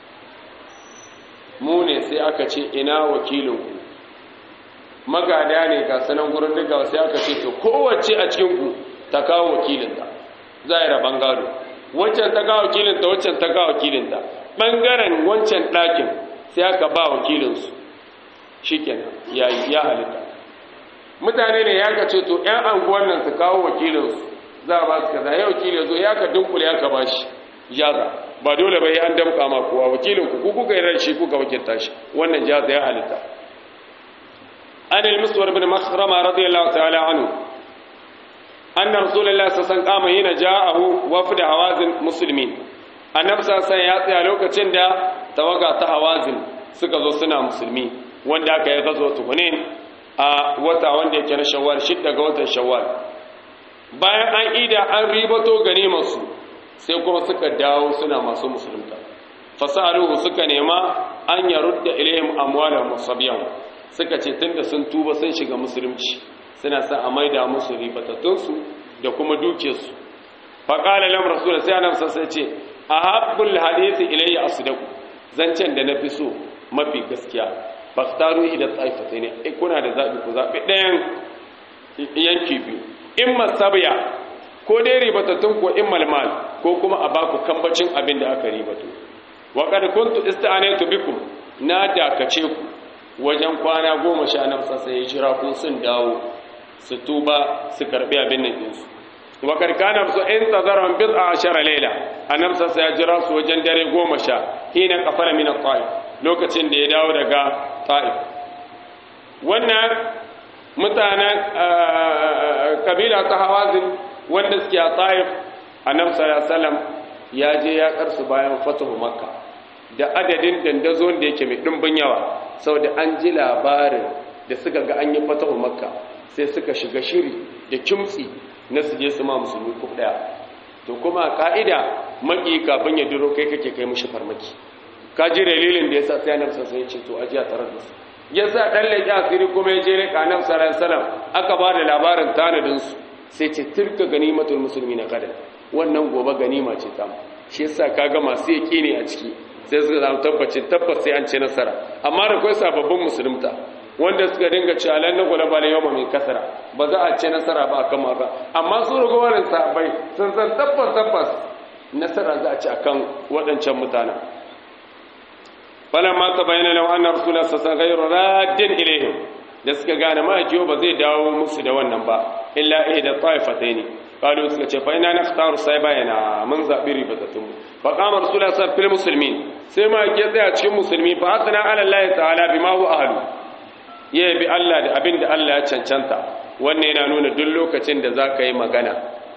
mu ne sai aka ce ina wakilinku magada ne ga sanan gurin duka sai aka ce to kowace a cikinku ta kawo wakilinta za a yi rabon gado wancan ta kawo wakilinta wancan ta kawo wakilinta ɓangaren wancan ɗakin sai aka ba wakilinsu shi kenan ya halitta mutane ne ya ka ce to ‘yan anguwan nan su kawo wakilinsu za a ba su kaza ya wakilin zo ya ka dunkule ya ka ba shi jaza ba dole bai an damka ma kowa wakilin ku kuka yi ran shi kuka wakilta shi wannan jaza ya halitta an al-muswar bin makhrama radiyallahu ta'ala anhu anna rasulullahi sallallahu alaihi wasallam hina ja'ahu wafd hawazin muslimin annabi sallallahu ya tsaya lokacin da tawaga ta hawazin suka zo suna musulmi wanda aka yi gazo tukunin a wata wanda yake na shawwal shidda ga watan shawwal bayan an ida an ribato ganimarsu sai kuma suka dawo suna masu musulunta fasaluhu suka nema an yarudda ilayhim amwalahum wasabiyan suka ce tunda sun tuba sun shiga musulunci suna sa a maida musu ribatatunsu da kuma dukiyarsu faƙala lam rasul sai annabi sai ce ahabbul hadisi ilayya asdaqu zancen da nafi so mafi gaskiya faktaru ila taifata ne in kuna da zabi ku zabi ɗayan yanki biyu in masabiya ko dai ribatattun ko in malmal ko kuma a baku kambacin abin da aka ribato wa kad kuntu ista'anatu bikum na dakace ku wajen kwana goma sha nan sassa ya jira ko sun dawo su tuba su karbi abin nan ɗinsu wa kad kana su in tazaran bid'a ashara layla annab sassa ya jira su wajen dare goma sha hina kafara min at-ta'if lokacin da ya dawo daga ta'if wannan mutanen kabila ta hawazin wanda suke a ta'if annabi sallallahu alaihi ya je ya karsu bayan fatahu makka da adadin dandazon da yake mai dimbin yawa saboda an ji labarin da suka ga an yi fatahu makka sai suka shiga shiri da kimtsi na su je su ma musulmi ko daya to kuma ka'ida maki kafin ya duro kai kake kai mushi farmaki ka ji dalilin da yasa sai annabi sallallahu alaihi ya ce to ajiya tare da su yasa dan leki asiri kuma ya je ne kanan sallallahu alaihi wasallam aka ba da labarin tanadin su sai ce tilka ganimatul muslimina kada wannan gobe ganima ce ta shi yasa kaga masu yaki ne a ciki sai suka zama tabbacin tabbas sai an ce nasara amma da kai sababbin musulunta wanda suka dinga cewa lan nagula bala yawma min kasara ba za a ce nasara ba akan maka amma su rugowarin sahabbai sun san tabbas tabbas nasara za a ci akan waɗancan mutanen falamma tabayyana law anna rasulullah sallallahu alaihi wasallam raddin ilaihim da suka gane ma'aikiyo ba zai dawo musu da wannan ba illa ihda ta'ifataini qalu suka ce fa ina nakhtaru sai bayana mun zabi ribatatun fa qama rasulullah sallallahu alaihi muslimin sai ma ke tsaya cikin musulmi fa hasana ala allah ta'ala bima huwa ahlu ya bi Allah da abin da Allah ya cancanta wannan yana nuna duk lokacin da zaka yi magana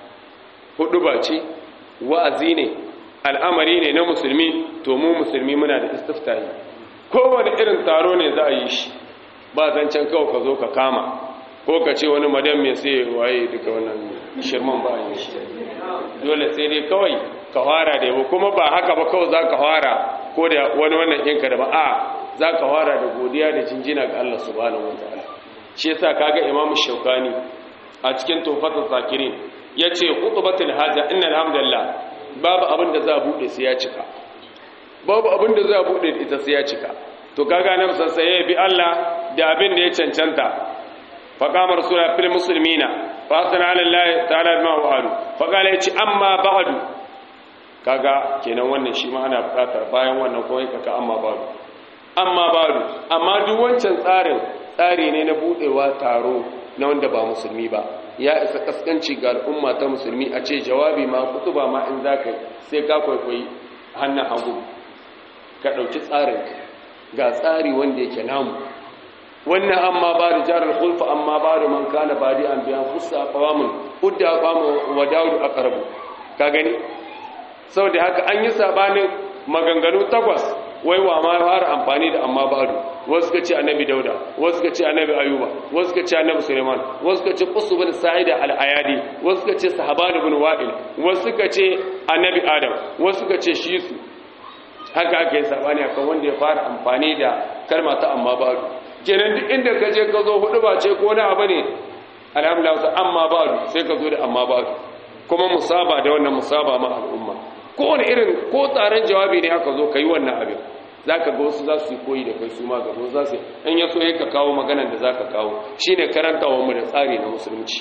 hudu ba ce wa'azi ne al'amari ne na musulmi to mu musulmi muna da istiftahi kowane irin taro ne za a yi shi ba zancen kawai ka zo ka kama ko ka ce wani madan mai sai waye duka wannan shirman ba a yi shi dole sai dai kawai ka fara da yabo kuma ba haka ba kawai za ka fara ko da wani wannan ɗinka da ba a za ka fara da godiya da jinjina ga Allah subhanahu wa ta'ala shi yasa kaga imamu shaukani a cikin tofatul zakirin yace khutbatul haja innal hamdalillah babu abin da za a bude sai ya cika babu abin da za a bude ita sai ya cika to kaga nan sassa ya bi Allah da abin da ya cancanta fa qama rasula fil muslimina fa asna ala Allah ta'ala ma wa'alu fa qala yace amma ba'du kaga kenan wannan shi ma ana bukatar bayan wannan ko kaka amma ba'du amma ba'du amma duk wancan tsarin tsari ne na budewa taro na wanda ba musulmi ba ya isa kaskanci ga al'umma ta musulmi a ce jawabi ma kutuba ma in za ka sai ka kwaikwayi hannun hagu ka ɗauki tsarin ga tsari wanda yake namu wannan amma ba da jarar hulfa amma ba da man kana ba da an biyan fusa kawamun udda kwamo wa dawudu a karabu ka gani sau da haka an yi sabanin maganganu takwas wai wa ma fara amfani da amma ba'du wasu ka ce annabi dauda wasu ka ce annabi ayuba wasu ka ce annabi suleiman wasu ka ce qusu bin sa'ida al-ayadi wasu ka ce sahaban ibn wa'il wasu ka ce annabi adam wasu ka ce shisu haka ake sabani akan wanda ya fara amfani da kalma ta amma ba'du kenan duk inda ka je ka zo hudu ba ce ko na abu ne alhamdulillah amma ba'du sai ka zo da amma ba'du kuma musaba da wannan musaba ma al'umma kowane irin ko tsaron jawabi ne aka zo ka yi wannan abin za ka ga wasu za su yi koyi da kai su ma gaba za su in ya so ka kawo maganan da za ka kawo shi ne karantawa mu da tsari na musulunci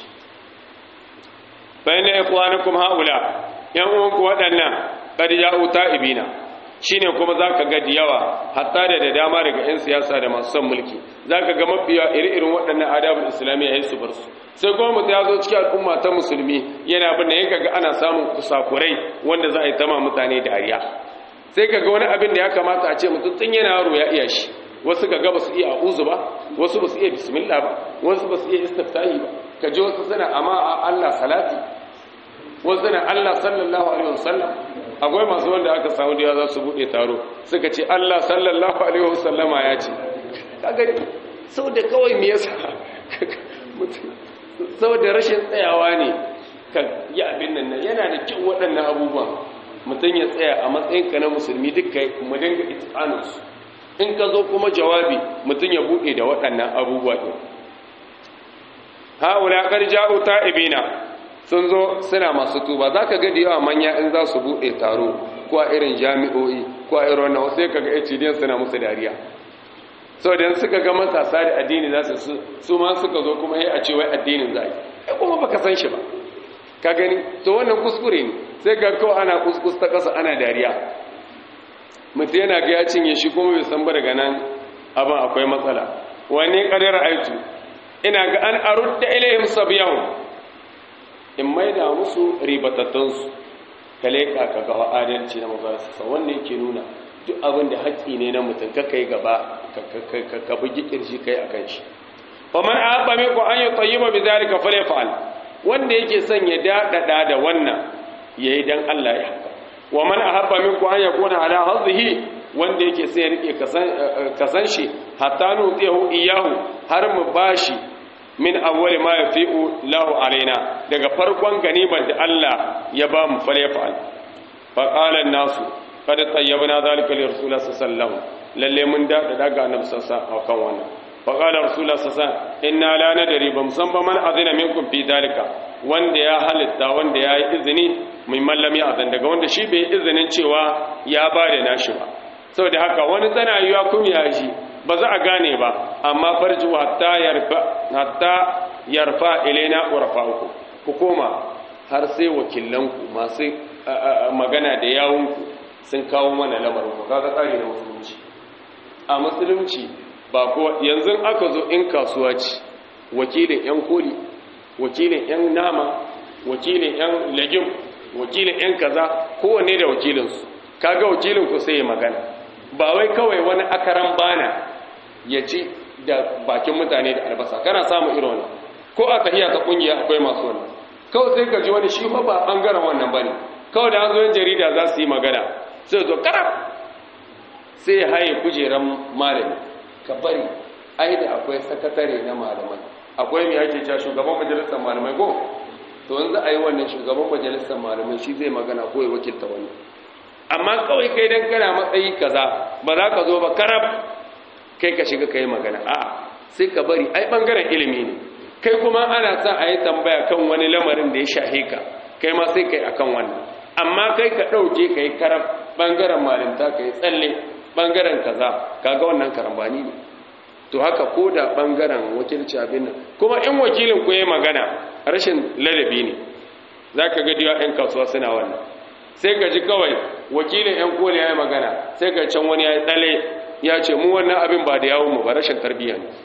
bayan da ya kuwa kuma haula yan uwanku waɗannan ƙadi ja'u ta'ibina shi ne kuma za ka ga yawa hatta da da dama daga 'yan siyasa da masu son mulki za ka ga mafiya iri-irin waɗannan adabul islamiyya ya su bar su sai kuma mutum ya zo cikin al'umma ta musulmi yana bin da ya kaga ana samun kusakurai wanda za a yi tama mutane dariya sai kaga wani abin da ya kamata a ce mutum tun yana yaro ya iya shi wasu kaga ba su iya a'uzu ba wasu ba su iya bismillah ba wasu ba su iya istiftahi ba ka ji wasu suna amma a Allah salati wasu suna Allah sallallahu alaihi wasallam akwai masu wanda aka samu da za su bude taro suka ce Allah sallallahu alaihi wasallama ya ce ka gani saboda kawai me yasa saboda rashin tsayawa ne ka yi abin nan yana da kyau waɗannan abubuwan mutum ya tsaya a matsayinka na musulmi duka mu dinga itqanus in ka zo kuma jawabi mutum ya buɗe da waɗannan abubuwa ɗin haula qad ja'u ta'ibina sun zo suna masu tuba zaka ga da yawa manya in za su buɗe taro ko a irin jami'o'i ko a irin wannan wasu ka ga HDN suna musu dariya sau da suka ga matasa da addini za su su ma suka zo kuma yi a ce wai addinin za a yi kai kuma baka san shi ba ka gani to wannan kuskure ne sai ga kawai ana kuskus ta ƙasa ana dariya mutum yana ga ya cinye shi kuma bai san ba daga nan abin akwai matsala wani ƙadar aitu ina ga an arudda ilayhim sabiyahu in maida musu ribatattunsu ka leƙa ka ga adalci na mazarsa wannan yake nuna duk abin da haƙƙi ne na mutum ka kai gaba ka bugi ƙirji kai a kan shi fa man ahabba minku an yi tayyiba bi zalika falyaf'al wanda yake son ya daɗaɗa da wannan yayi dan Allah ya haka wa man ahabba minku an yakuna ala hadhihi wanda yake sai ya rike kasan shi hatta nutihu iyahu har mu bashi min awwali ma yafi'u lahu alaina daga farkon ganiban da Allah ya ba mu falyaf'al fa qala an-nasu kada tayyabna zalika li rasulullah sallallahu lalle mun da daga annabi sallallahu akan wannan fa qala rasulullah sallallahu inna la nadri bam san ba man azina minkum fi zalika wanda ya halitta wanda ya yi izini mai mallami azan daga wanda shi bai izinin cewa ya ba da nashi ba saboda haka wani tana yiwa kun ya shi ba za a gane ba amma farji hatta yarfa hatta yarfa ilaina urfa'ukum ku koma har sai wakilanku masu magana da yawunku sun kawo mana lamarin ku kaga tsari na musulunci a musulunci ba ko yanzu aka zo in kasuwa ce wakilin yan koli wakilin yan nama wakilin yan legim wakilin yan kaza kowanne da wakilinsu kaga wakilin ku sai ya magana ba wai kawai wani akaran bana ya ci da bakin mutane da albasa kana samu irin wannan ko a tahiya ta kungiya akwai masu wannan kawai sai ka ji wani shi ba bangaren wannan bane kawai da an zo jarida za su yi magana sai zo karab sai haye kujeran malami ka bari ai da akwai sakatare na malamai akwai mai ake cewa shugaban majalisar malamai ko to yanzu a yi wannan shugaban majalisar malamai shi zai magana ko ya wakilta wani amma kawai kai dan kana matsayi kaza ba za ka zo ba karab kai ka shiga kai magana a sai ka bari ai bangaren ilimi ne kai kuma ana sa a yi tambaya kan wani lamarin da ya shahe ka kai ma sai kai akan wannan amma kai ka ɗauke ka yi karab bangaren malinta ka yi tsalle bangaren kaza kaga wannan karambani ne to haka ko da bangaren wakilci abin nan kuma in wakilin ku yi magana rashin ladabi ne za ka ga diwa 'yan kasuwa suna wannan sai ka ji kawai wakilin 'yan kone ya yi magana sai ka can wani ya yi tsale ya ce mu wannan abin ba da yawon mu ba rashin tarbiyya ne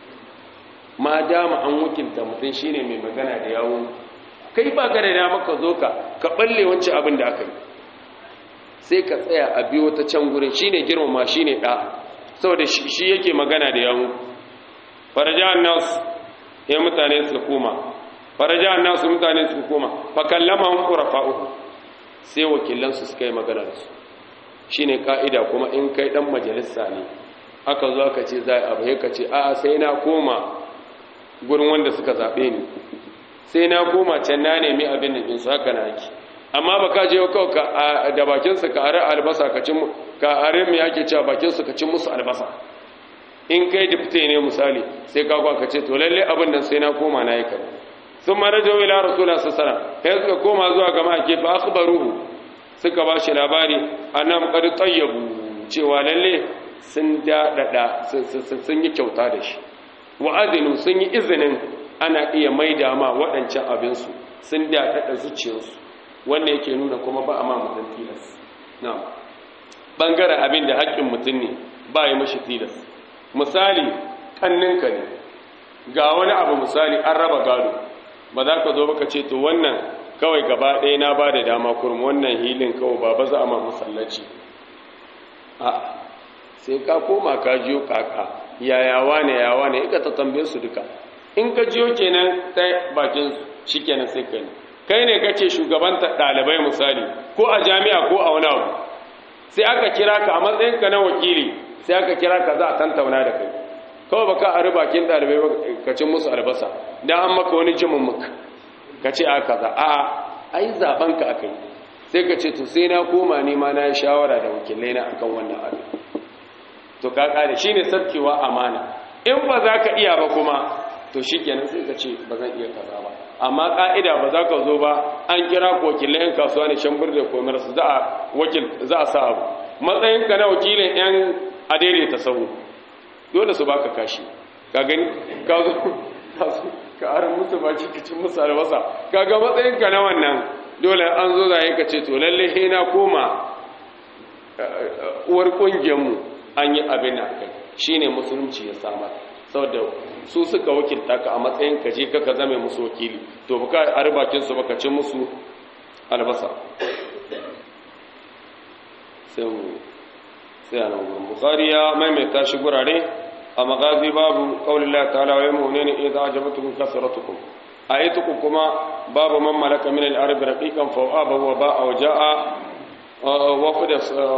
ma dama an wakilta mutum shine mai magana da yawon kai ba ka da dama ka zo ka ka balle wancan abin da aka yi sai ka tsaya a biyo ta can gurin shine girmama shine da saboda shi yake magana da yawon faraja nas ya mutane su koma faraja nas mutane su koma fa kallamahum qurafa'uhu sai wakilansu suka yi magana da su shine ka'ida kuma in kai dan majalisa ne aka zo aka ce za a bai ka ce a'a sai na koma gurin wanda suka zaɓe ni sai na koma can na nemi abin da ɗinsu haka na ake amma ba ka je kawai da bakinsu ka are albasa ka cin ka are mai ake cewa bakinsu ka cin musu albasa in kai dipte ne misali sai ka kwa ka ce to lalle abin nan sai na koma na yi kare sun mara jawo ila rasulullah sassara sai suka koma zuwa ga ma'ake fa akhbaruhu suka ba shi labari annam qad tayyabu cewa lalle sun dadada sun yi kyauta da shi wa'azinu sun yi izinin ana iya maida ma waɗancan abinsu sun daɗaɗa zuciyarsu wanda yake nuna kuma ba a ma mutum tilas na ɓangaren abin da haƙƙin mutum ne ba yi mashi tilas misali ƙanninka ne ga wani abu misali an raba gado ba za ka zo baka ce to wannan kawai gaba ɗaya na ba da dama kurum wannan hilin kawai ba ba za a ma masallaci a sai ka koma ka jiyo kaka yayawa ne yawa ne ika ta tambaye su duka in ka jiyo kenan ta bakin shi kenan sai kai kai ne kace shugabanta ɗalibai misali ko a jami'a ko a wani abu sai aka kira ka a matsayinka na wakili sai aka kira ka za a tantauna da kai kawai ba ka ari bakin dalibai ba ka ci musu albasa dan an maka wani jimin muka ka ce a kaza a ai zaben ka akai sai ka ce to sai na koma ni ma na yi shawara da wakilai na akan wannan abin to ka kare shine sabkewa amana in ba za ka iya ba kuma to shikenan sai ka ce ba zan iya kaza ba amma ka'ida ba za ka zo ba an kira ko wakilai yan kasuwa ne shan burda komar su za a wakil za a sa abu matsayin ka na wakilin yan adaidaita sahu dole su baka kashi ka gani ka zo ka zo ka aran musu baki ka cin musu albasa kaga matsayin ka na wannan dole an zo zai ka ce to lalle he na koma uwar kungiyar mu an yi abin da kai shine musulunci ya samar saboda su suka wakilta ka a matsayin ka je ka zame musu wakili to baka arbakin su baka ci musu albasa sai mu sai a nan bukhari ya maimaita shi gurare a magazi babu qaulillah ta'ala wa yamununa idza ajabatukum kasratukum ayatukum kuma babu man malaka min al-arab raqiqan fa aba wa ba'a wa ja'a wafada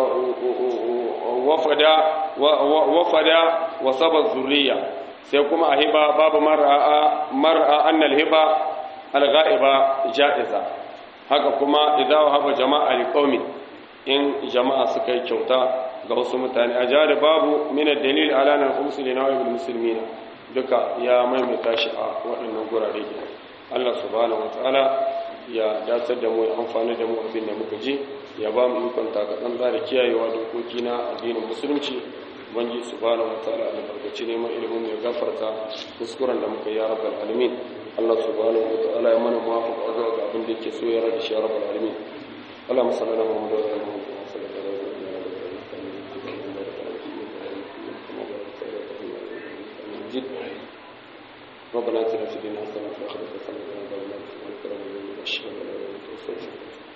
wafada wafada wa sabaz zurriya sai kuma a hiba babu mar'a mar'a annal hiba al-ghaiba ja'iza haka kuma idza wahaba jama'a liqaumin in jama'a suka yi kyauta ga wasu mutane a jari babu min dalil ala nan khumsu li nawaibil muslimina duka ya maimaita shi a waɗannan gurare ke Allah subhanahu wataala ya dacar da mu ya amfani da mu abin da muka ji ya ba mu ikon takatsan da kiyayewa dokoki na addinin musulunci banji subhanahu wataala da barkaci neman ilimin ya gafarta kuskuren da muka yi ya rabbal alamin Allah subhanahu wataala ya mana muwafaqa zuwa ga abin da yake so ya rada shi ya rabbal alamin اللهم صل على محمد وعلى ال محمد وصل على ربنا اتنا في الدنيا حسنه وفي الاخره حسنه وقنا عذاب النار